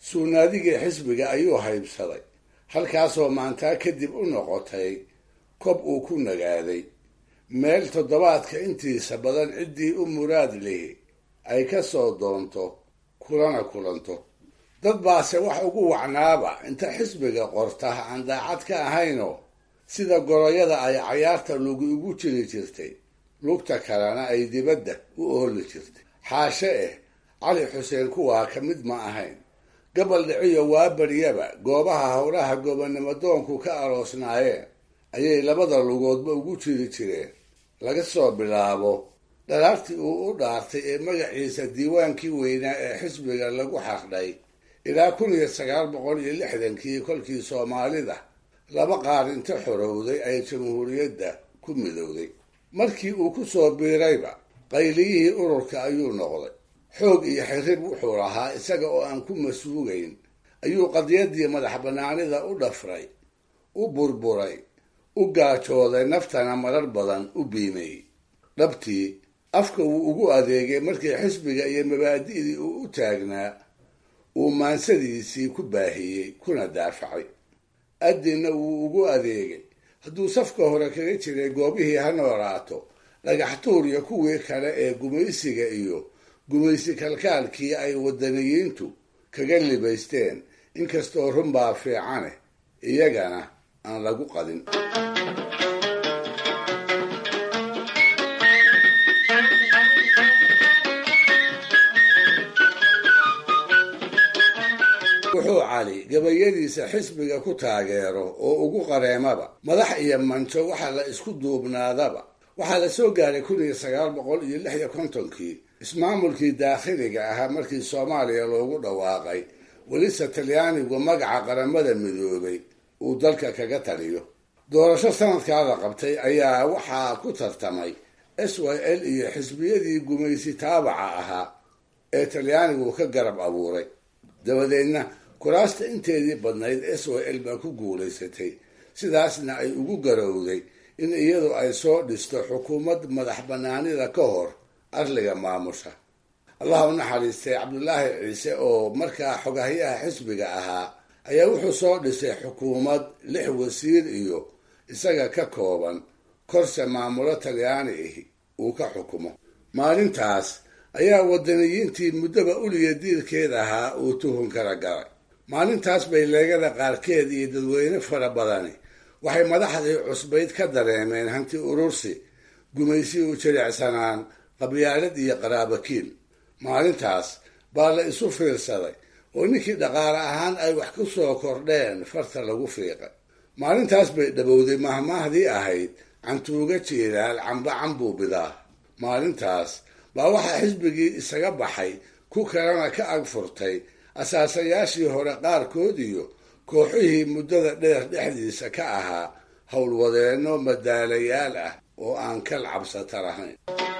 suunaadigii xisbiga ayuu haybsaday halkaasoo maantaa kadib u noqotay kob uu ku nagaaday meel toddobaadka intiisa badan ciddii u muraad lihi ay ka soo doonto kulana kulanto dad baase wax ugu wacnaaba inta xisbiga qorta aan daacad ka ahaynoo sida goroyada ay cayaarta lugi ugu jiri jirtay lugta kalena ay dibadda u ooli jirtay xaashe eh cali xuseen kuwaa ka mid ma ahayn gabal dhiciyo waa baryaba goobaha howlaha gobonnimo doonku ka aroosnaayeen ayay labada lugoodba ugu jiri jireen laga soo bilaabo dhalaartii uu u dhaartay ee magaciisa diiwaankii weynaa ee xisbiga lagu xardhay ilaa kun iyo sagaal boqol iyo lixdankii kolkii soomaalida laba qaar inta xorowday ay jamhuuriyadda ku midowday markii uu ku soo biirayba qayliyihii ururka ayuu noqday xoog iyo xirrib wuxuu lahaa isaga oo aan ku masuugayn ayuu qadiyadii madax bannaanida u dhafray u burburay u gaajooday naftana marar badan u biimayey dhabtii afka wuu ugu adeegay markii xisbiga iyo mabaadi'dii uu u taagnaa uu maansadiisii ku baahiyey kuna daafacay addinna wuu ugu adeegay hadduu safka hore kaga jiray goobihii ha noolaato dhagaxtuur iyo kuwii kale ee gumaysiga iyo gumaysi kalkaalkii ay wadaniyiintu kaga libaysteen inkastoo runbaa fiicane iyagana aan lagu qadin wuxuu cali gabayadiisa xisbiga ku taageero oo ugu qareemaba madax iyo manjo waxa la isku duubnaadaba waxaa la soo gaaray kun iyo sagaal boqol iyo lix iyo kontonkii ismaamulkii daakhiliga ahaa markii soomaaliya loogu dhawaaqay welise talyaanigu magaca qaramada midoobay uu dalka kaga taliyo doorasho sanadkaa la qabtay ayaa waxaa ku tartamay s y l iyo xisbiyadii gumaysi taabaca ahaa ee talyaanigu ka garab abuuray dabadeedna kuraasta inteedii badnayd s y l baa ku guulaysatay sidaasna ay ugu garowday in iyadu ay soo dhisto xukuumad madax bannaanida ka hor arliga maamusha allah u naxariistay cabdulaahi ciise oo markaa xogahyaha xisbiga ahaa ayaa wuxuu soo dhisay xukuumad lix wasiir iyo isaga ka kooban korse maamulo talyaani ahi uu ka xukumo maalintaas ayaa wadaniyiintii muddoba uliya diirkeed ahaa uu tuhun kala galay maalintaas bay leegada qaarkeed iyo dadweyne fara badani waxay madaxdii cusbayd ka dareemeen hanti urursi gumaysi u jilicsanaan qabyaalad iyo qaraabakiil maalintaas baa la isu fiirsaday oo ninkii dhaqaale ahaan ay wax ku soo kordheen farta lagu fiiqay maalintaas bay dhabowday mahmaahdii ahayd cantuuga jiiraal camba cambuu bidaa maalintaas baa waxaa xisbigii isaga baxay ku kalena ka ag furtay asaasayaashii hore qaarkood iyo kooxihii muddada dheer dhexdiisa ka ahaa howlwadeenno madaalayaal ah oo aan kal cabsata lahayn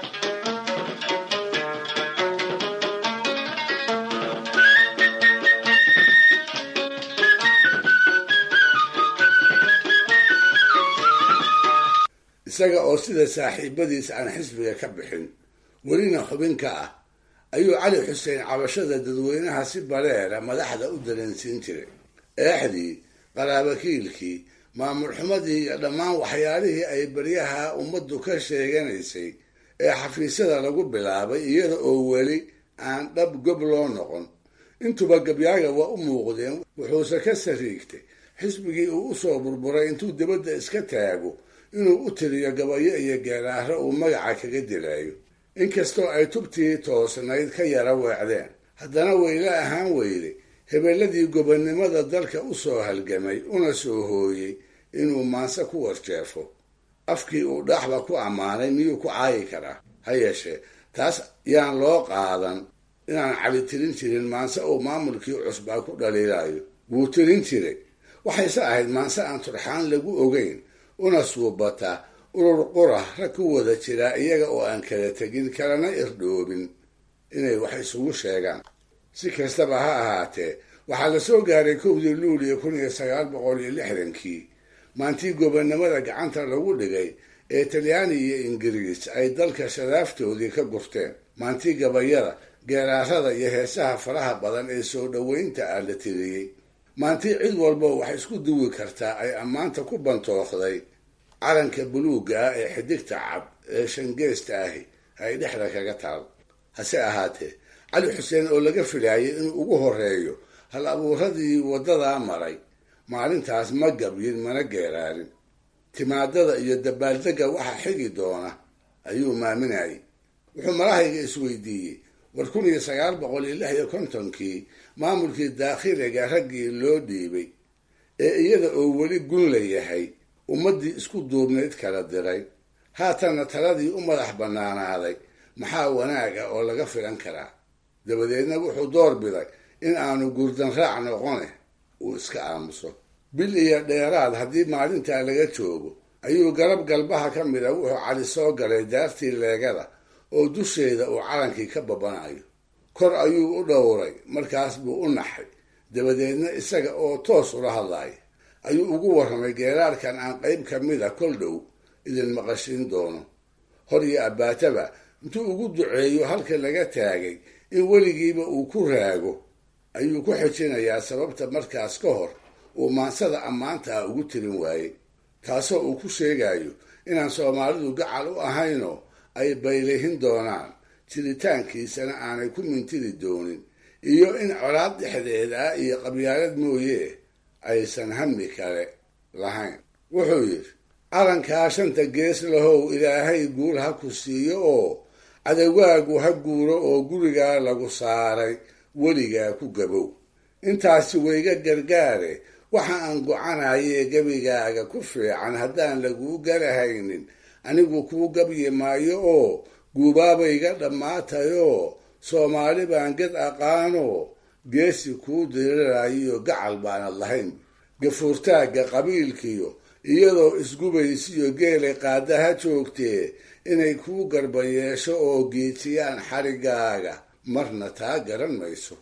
isaga oo sida saaxiibadiis aan xisbiga ka bixin welina xubin ka ah ayuu cali xuseen cabashada dadweynaha si bareera madaxda u dareensiin jiray eexdii qaraabakiilkii maamul xumadii iyo dhammaan waxyaalihii ay baryaha ummaddu ka sheeganaysay ee xafiisyada lagu bilaabay iyada oo weli aan dhab gob loo noqon intuba gabyaaga waa u muuqdeen wuxuuse ka sariigtay xisbigii uu u soo burburay intuu dibadda iska taago inuu u tiriyo gabayo iyo geeraaro uu magaca kaga dilaayo inkastoo ay tubtii toosnayd ka yara weecdeen haddana weyla ahaan weyday hebeladii gobonnimada dalka u soo halgamay una soo hooyey inuu maanse ku warjeefo afkii uu dhaaxba ku ammaanay miyuu ku caayi karaa ha yeeshee taas yaan loo qaadan inaan cali tirin jirin maanse uu maamulkii cusbaa ku dhaliilayo wuu tirin jiray waxayse ahayd maanse aan turxaan lagu ogeyn una suubata urur qura rag ku wada jiraa iyaga oo aan kala tegin kalana irdhoobin inay wax isugu sheegaan si kastaba ha ahaatee waxaa la soo gaaray kowdii luuliya kun iyo sagaal boqol iyo lixdankii maantii gobonnimada gacanta lagu dhigay ee talyaani iyo ingiriis ay dalka shadaaftoodii ka gurteen maantii gabayada geeraarada iyo heesaha faraha badan ee soo dhoweynta ah la tiriyey maantii cid walba waxay isku duwi kartaa ay ammaanta ku bantookday calanka buluugga ah ee xidigta cad ee shangeesta ahi ay dhexda kaga taal hase ahaatee cali xuseen oo laga filaayay inuu ugu horeeyo hal abuuradii waddadaa maray maalintaas ma gabyin mana geeraarin timaadada iyo dabaaldegga waxa xigi doona ayuu maaminayay wuxuu malahayga isweydiiyey war kun iyo sagaal boqol iyo lix iyo kontonkii maamulkii daakhiliga raggii loo dhiibay ee iyada oo weli gun la yahay ummaddii isku duubnayd kala diray haatanna taladii u madax bannaanaaday maxaa wanaaga oo laga filan karaa dabadeedna wuxuu door biday in aanu gurdan raac noqone uu iska aamuso bil iyo dheeraad haddii maalintaa laga joogo ayuu garab galbaha ka mid a wuxuu cali soo galay daartii leegada oo dusheeda uu calankii ka babanayo kor ayuu u dhowray markaas buu u naxay dabadeedna isaga oo toos ula hadlaya ayuu ugu warramay geeraarkan aan qayb ka mida kol dhow idin maqashin doono hor iyo abbaataba intuu ugu duceeyo halka laga taagay in weligiiba uu ku raago ayuu ku xijinayaa sababta markaas ka hor uu maansada ammaanta ah ugu tirin waayey taasoo uu ku sheegayo inaan soomaalidu gacal u ahaynoo ay baylihin doonaan jiritaankiisana aanay ku mintidi doonin iyo in colaad dhexdeed ah iyo qabyaalad mooye aysan hami kale lahayn wuxuu yidhi calankaa shanta gees lahow ilaahay guul ha ku siiyo oo cadawaagu ha guuro oo gurigaa lagu saaray weligaa ku gabow intaasi wayga gargaare waxa aan gocanayee gebigaaga ku fiican haddaan laguu garahaynin anigu kuu gabyi maayo oo guubaabayga dhammaatayoo soomaali baan ged aqaanoo geesi kuu diriraayiyo gacal baanad lahayn gafuurtaagga qabiilkiyo iyadoo isgubaysiyo geelay qaadaha joogtee inay kuu garban yeesho oo geejiyaan xarigaaga marna taa garan mayso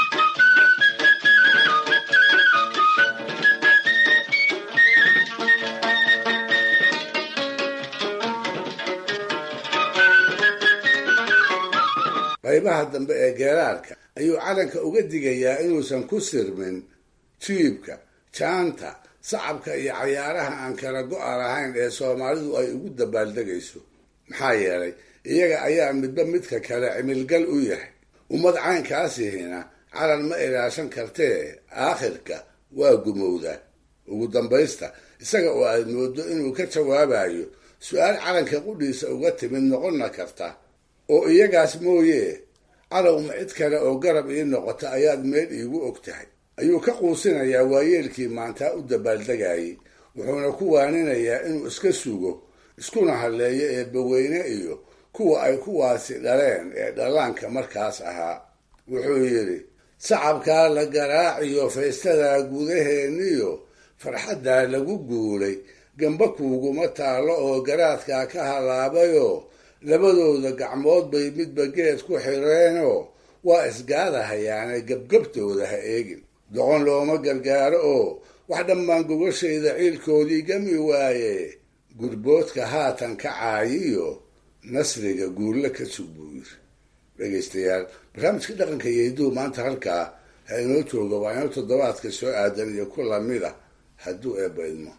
qaybaha dambe ee geeraarka ayuu calanka uga digayaa inuusan ku sirmin jiibka jaanta sacabka iyo cayaaraha aan kala go-a lahayn ee soomaalidu ay ugu dabaaldegayso maxaa yeelay iyaga ayaa midba midka kale cimilgal u yahay ummad caynkaasihina calan ma ilaashan kartee aakhirka waa gumowda ugu dambaysta isaga oo aad moodo inuu ka jawaabayo su-aal calanka qudhiisa uga timid noqonna karta oo iyagaas mooye calowma cid kale oo garab ii noqota ayaad meel iigu og tahay ayuu ka quusinayaa waayeelkii maantaa u dabaaldegayay wuxuuna ku waaninayaa inuu iska sugo iskuna hadleeyo eebbaweyne iyo kuwa ay kuwaasi dhaleen ee dhallaanka markaas ahaa wuxuu yidhi sacabkaa la garaaciyo faystadaa gudaheeniyo farxaddaa lagu guulay gamba kuuguma taallo oo garaadkaa ka halaabayoo labadooda gacmood bay midba geed ku xireenoo waa isgaadahayaane gebgabtooda ha eegin doqon looma gargaaro oo wax dhammaan gogashayda ciilkoodii gami waaye gurboodka haatan ka caayiyo nasriga guulle ka sug buu yiri dhegaystayaal barnaamijka dhaqanka iyo hidduu maanta halkaa ha inoo jooga waa inoo toddobaadka soo aadan iyo ku lamid a hadduu eebba idmo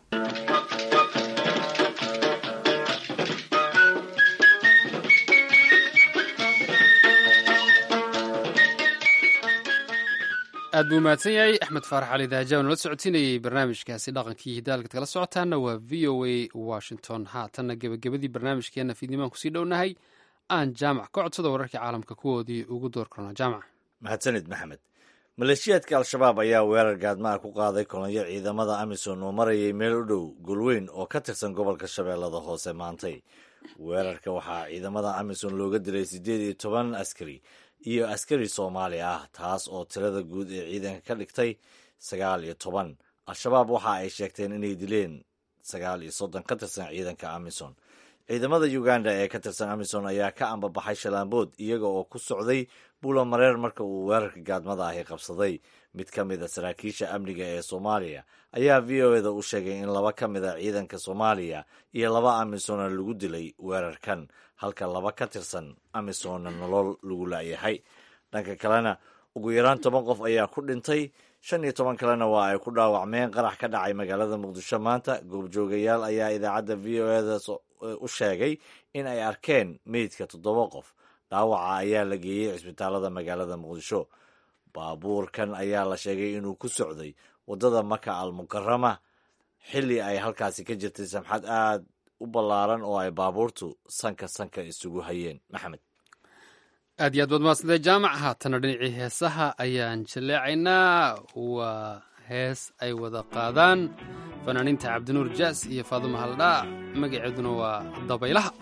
aad buu mahadsan yahay axmed faarax cali daajaw nala socodsiinayey barnaamijkaasi dhaqankii hidaalkad kala socotaana waa v o a washington haatanna gebagabadii barnaamijkeenna fiidnimaan kusii dhownahay aan jaamac ka codsada wararkii caalamka kuwoodii ugu door karno jaamac mahadsanid maxamed maleeshiyaadka al-shabaab ayaa weerar gaadmaha ku qaaday kolonyo ciidamada amisom oo marayay meel u dhow golweyn oo ka tirsan gobolka shabeellada hoose maantay weerarka waxaa ciidamada amisom looga dilay siddeed iyo toban askari iyo askari soomaali ah taas oo tirada guud ee ciidanka ka dhigtay sagaal iyo toban al-shabaab waxa ay sheegteen inay dileen sagaal iyo soddon ka tirsan ciidanka amisom ciidamada uganda ee ka tirsan amisom ayaa ka ambabaxay shalaambood iyaga oo ku socday buula mareer marka uu weerarka gaadmada ahi qabsaday mid ka mid a saraakiisha amniga ee soomaaliya ayaa v o eda u sheegay in laba ka mid a ciidanka soomaaliya iyo laba amisomna lagu dilay weerarkan halka laba ka tirsan amisomna nolol lagu laayahay dhanka kalena ugu yaraan toban qof ayaa ku dhintay shan iyo toban kalena waa ay ku dhaawacmeen qarax ka dhacay magaalada muqdisho maanta goobjoogayaal ayaa idaacadda v o eda u sheegay in ay arkeen meydka toddoba qof dhaawaca ayaa la geeyey cisbitaalada magaalada muqdisho baabuurkan ayaa la sheegay inuu ku socday waddada maka al mukarama xilli ay halkaasi ka jirtay samxad aad u ballaaran oo ay baabuurtu sanka sanka isugu hayeen maxamed aad iyo aad baad maadsantae jaamac haatana dhinacii heesaha ayaan jaleecaynaa waa hees ay wada qaadaan fanaaniinta cabdinuur jaas iyo faadumo haldhaa magaceeduna waa dabaylaha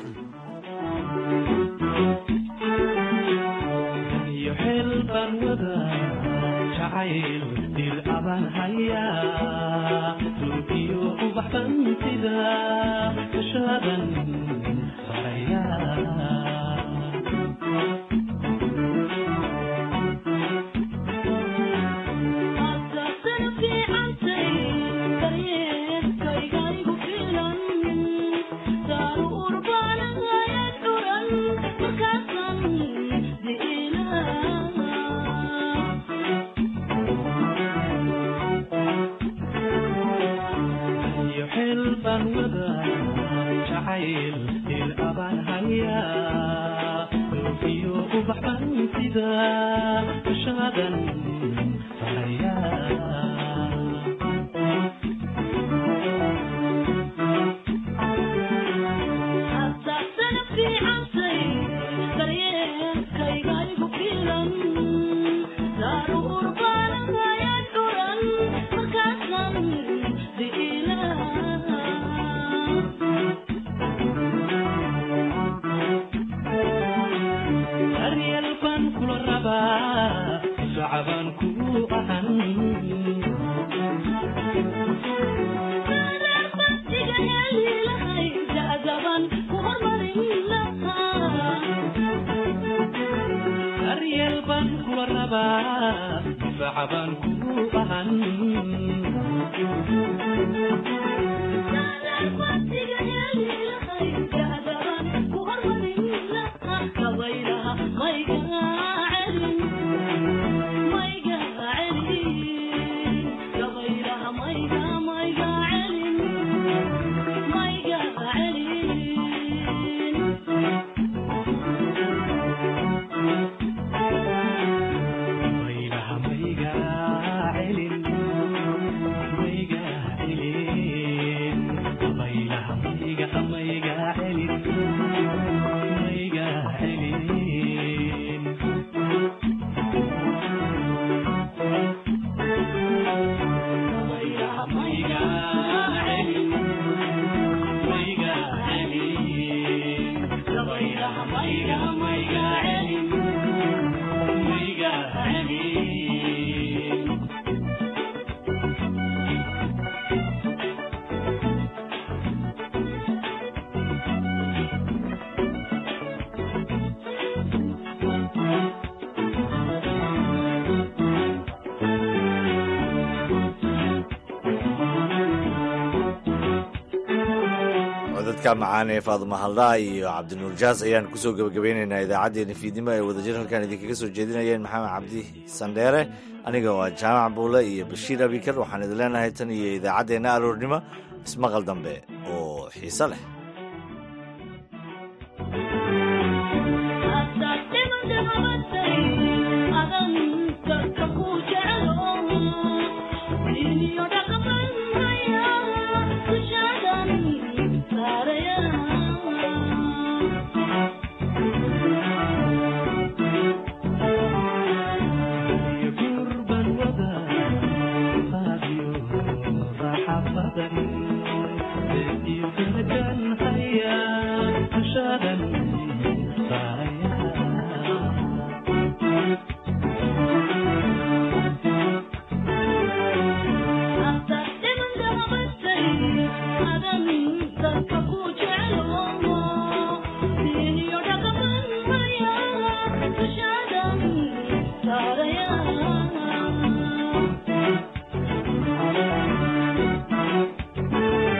codadka macaan ee faaduma haldhaa iyo cabdinuur jaas ayaan kusoo gebagabeynaynaa idaacaddeenna fiidnimo ay wadajir halkan idinkaga soo jeedinayeen maxamed cabdi sandheere aniga waa jaamac buule iyo bashiir abikar waxaan idin leenahay tan iyo idaacaddeenna aroornimo ismaqal dambe oo xiise leh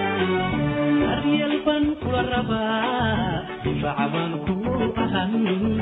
شعبا كل أهل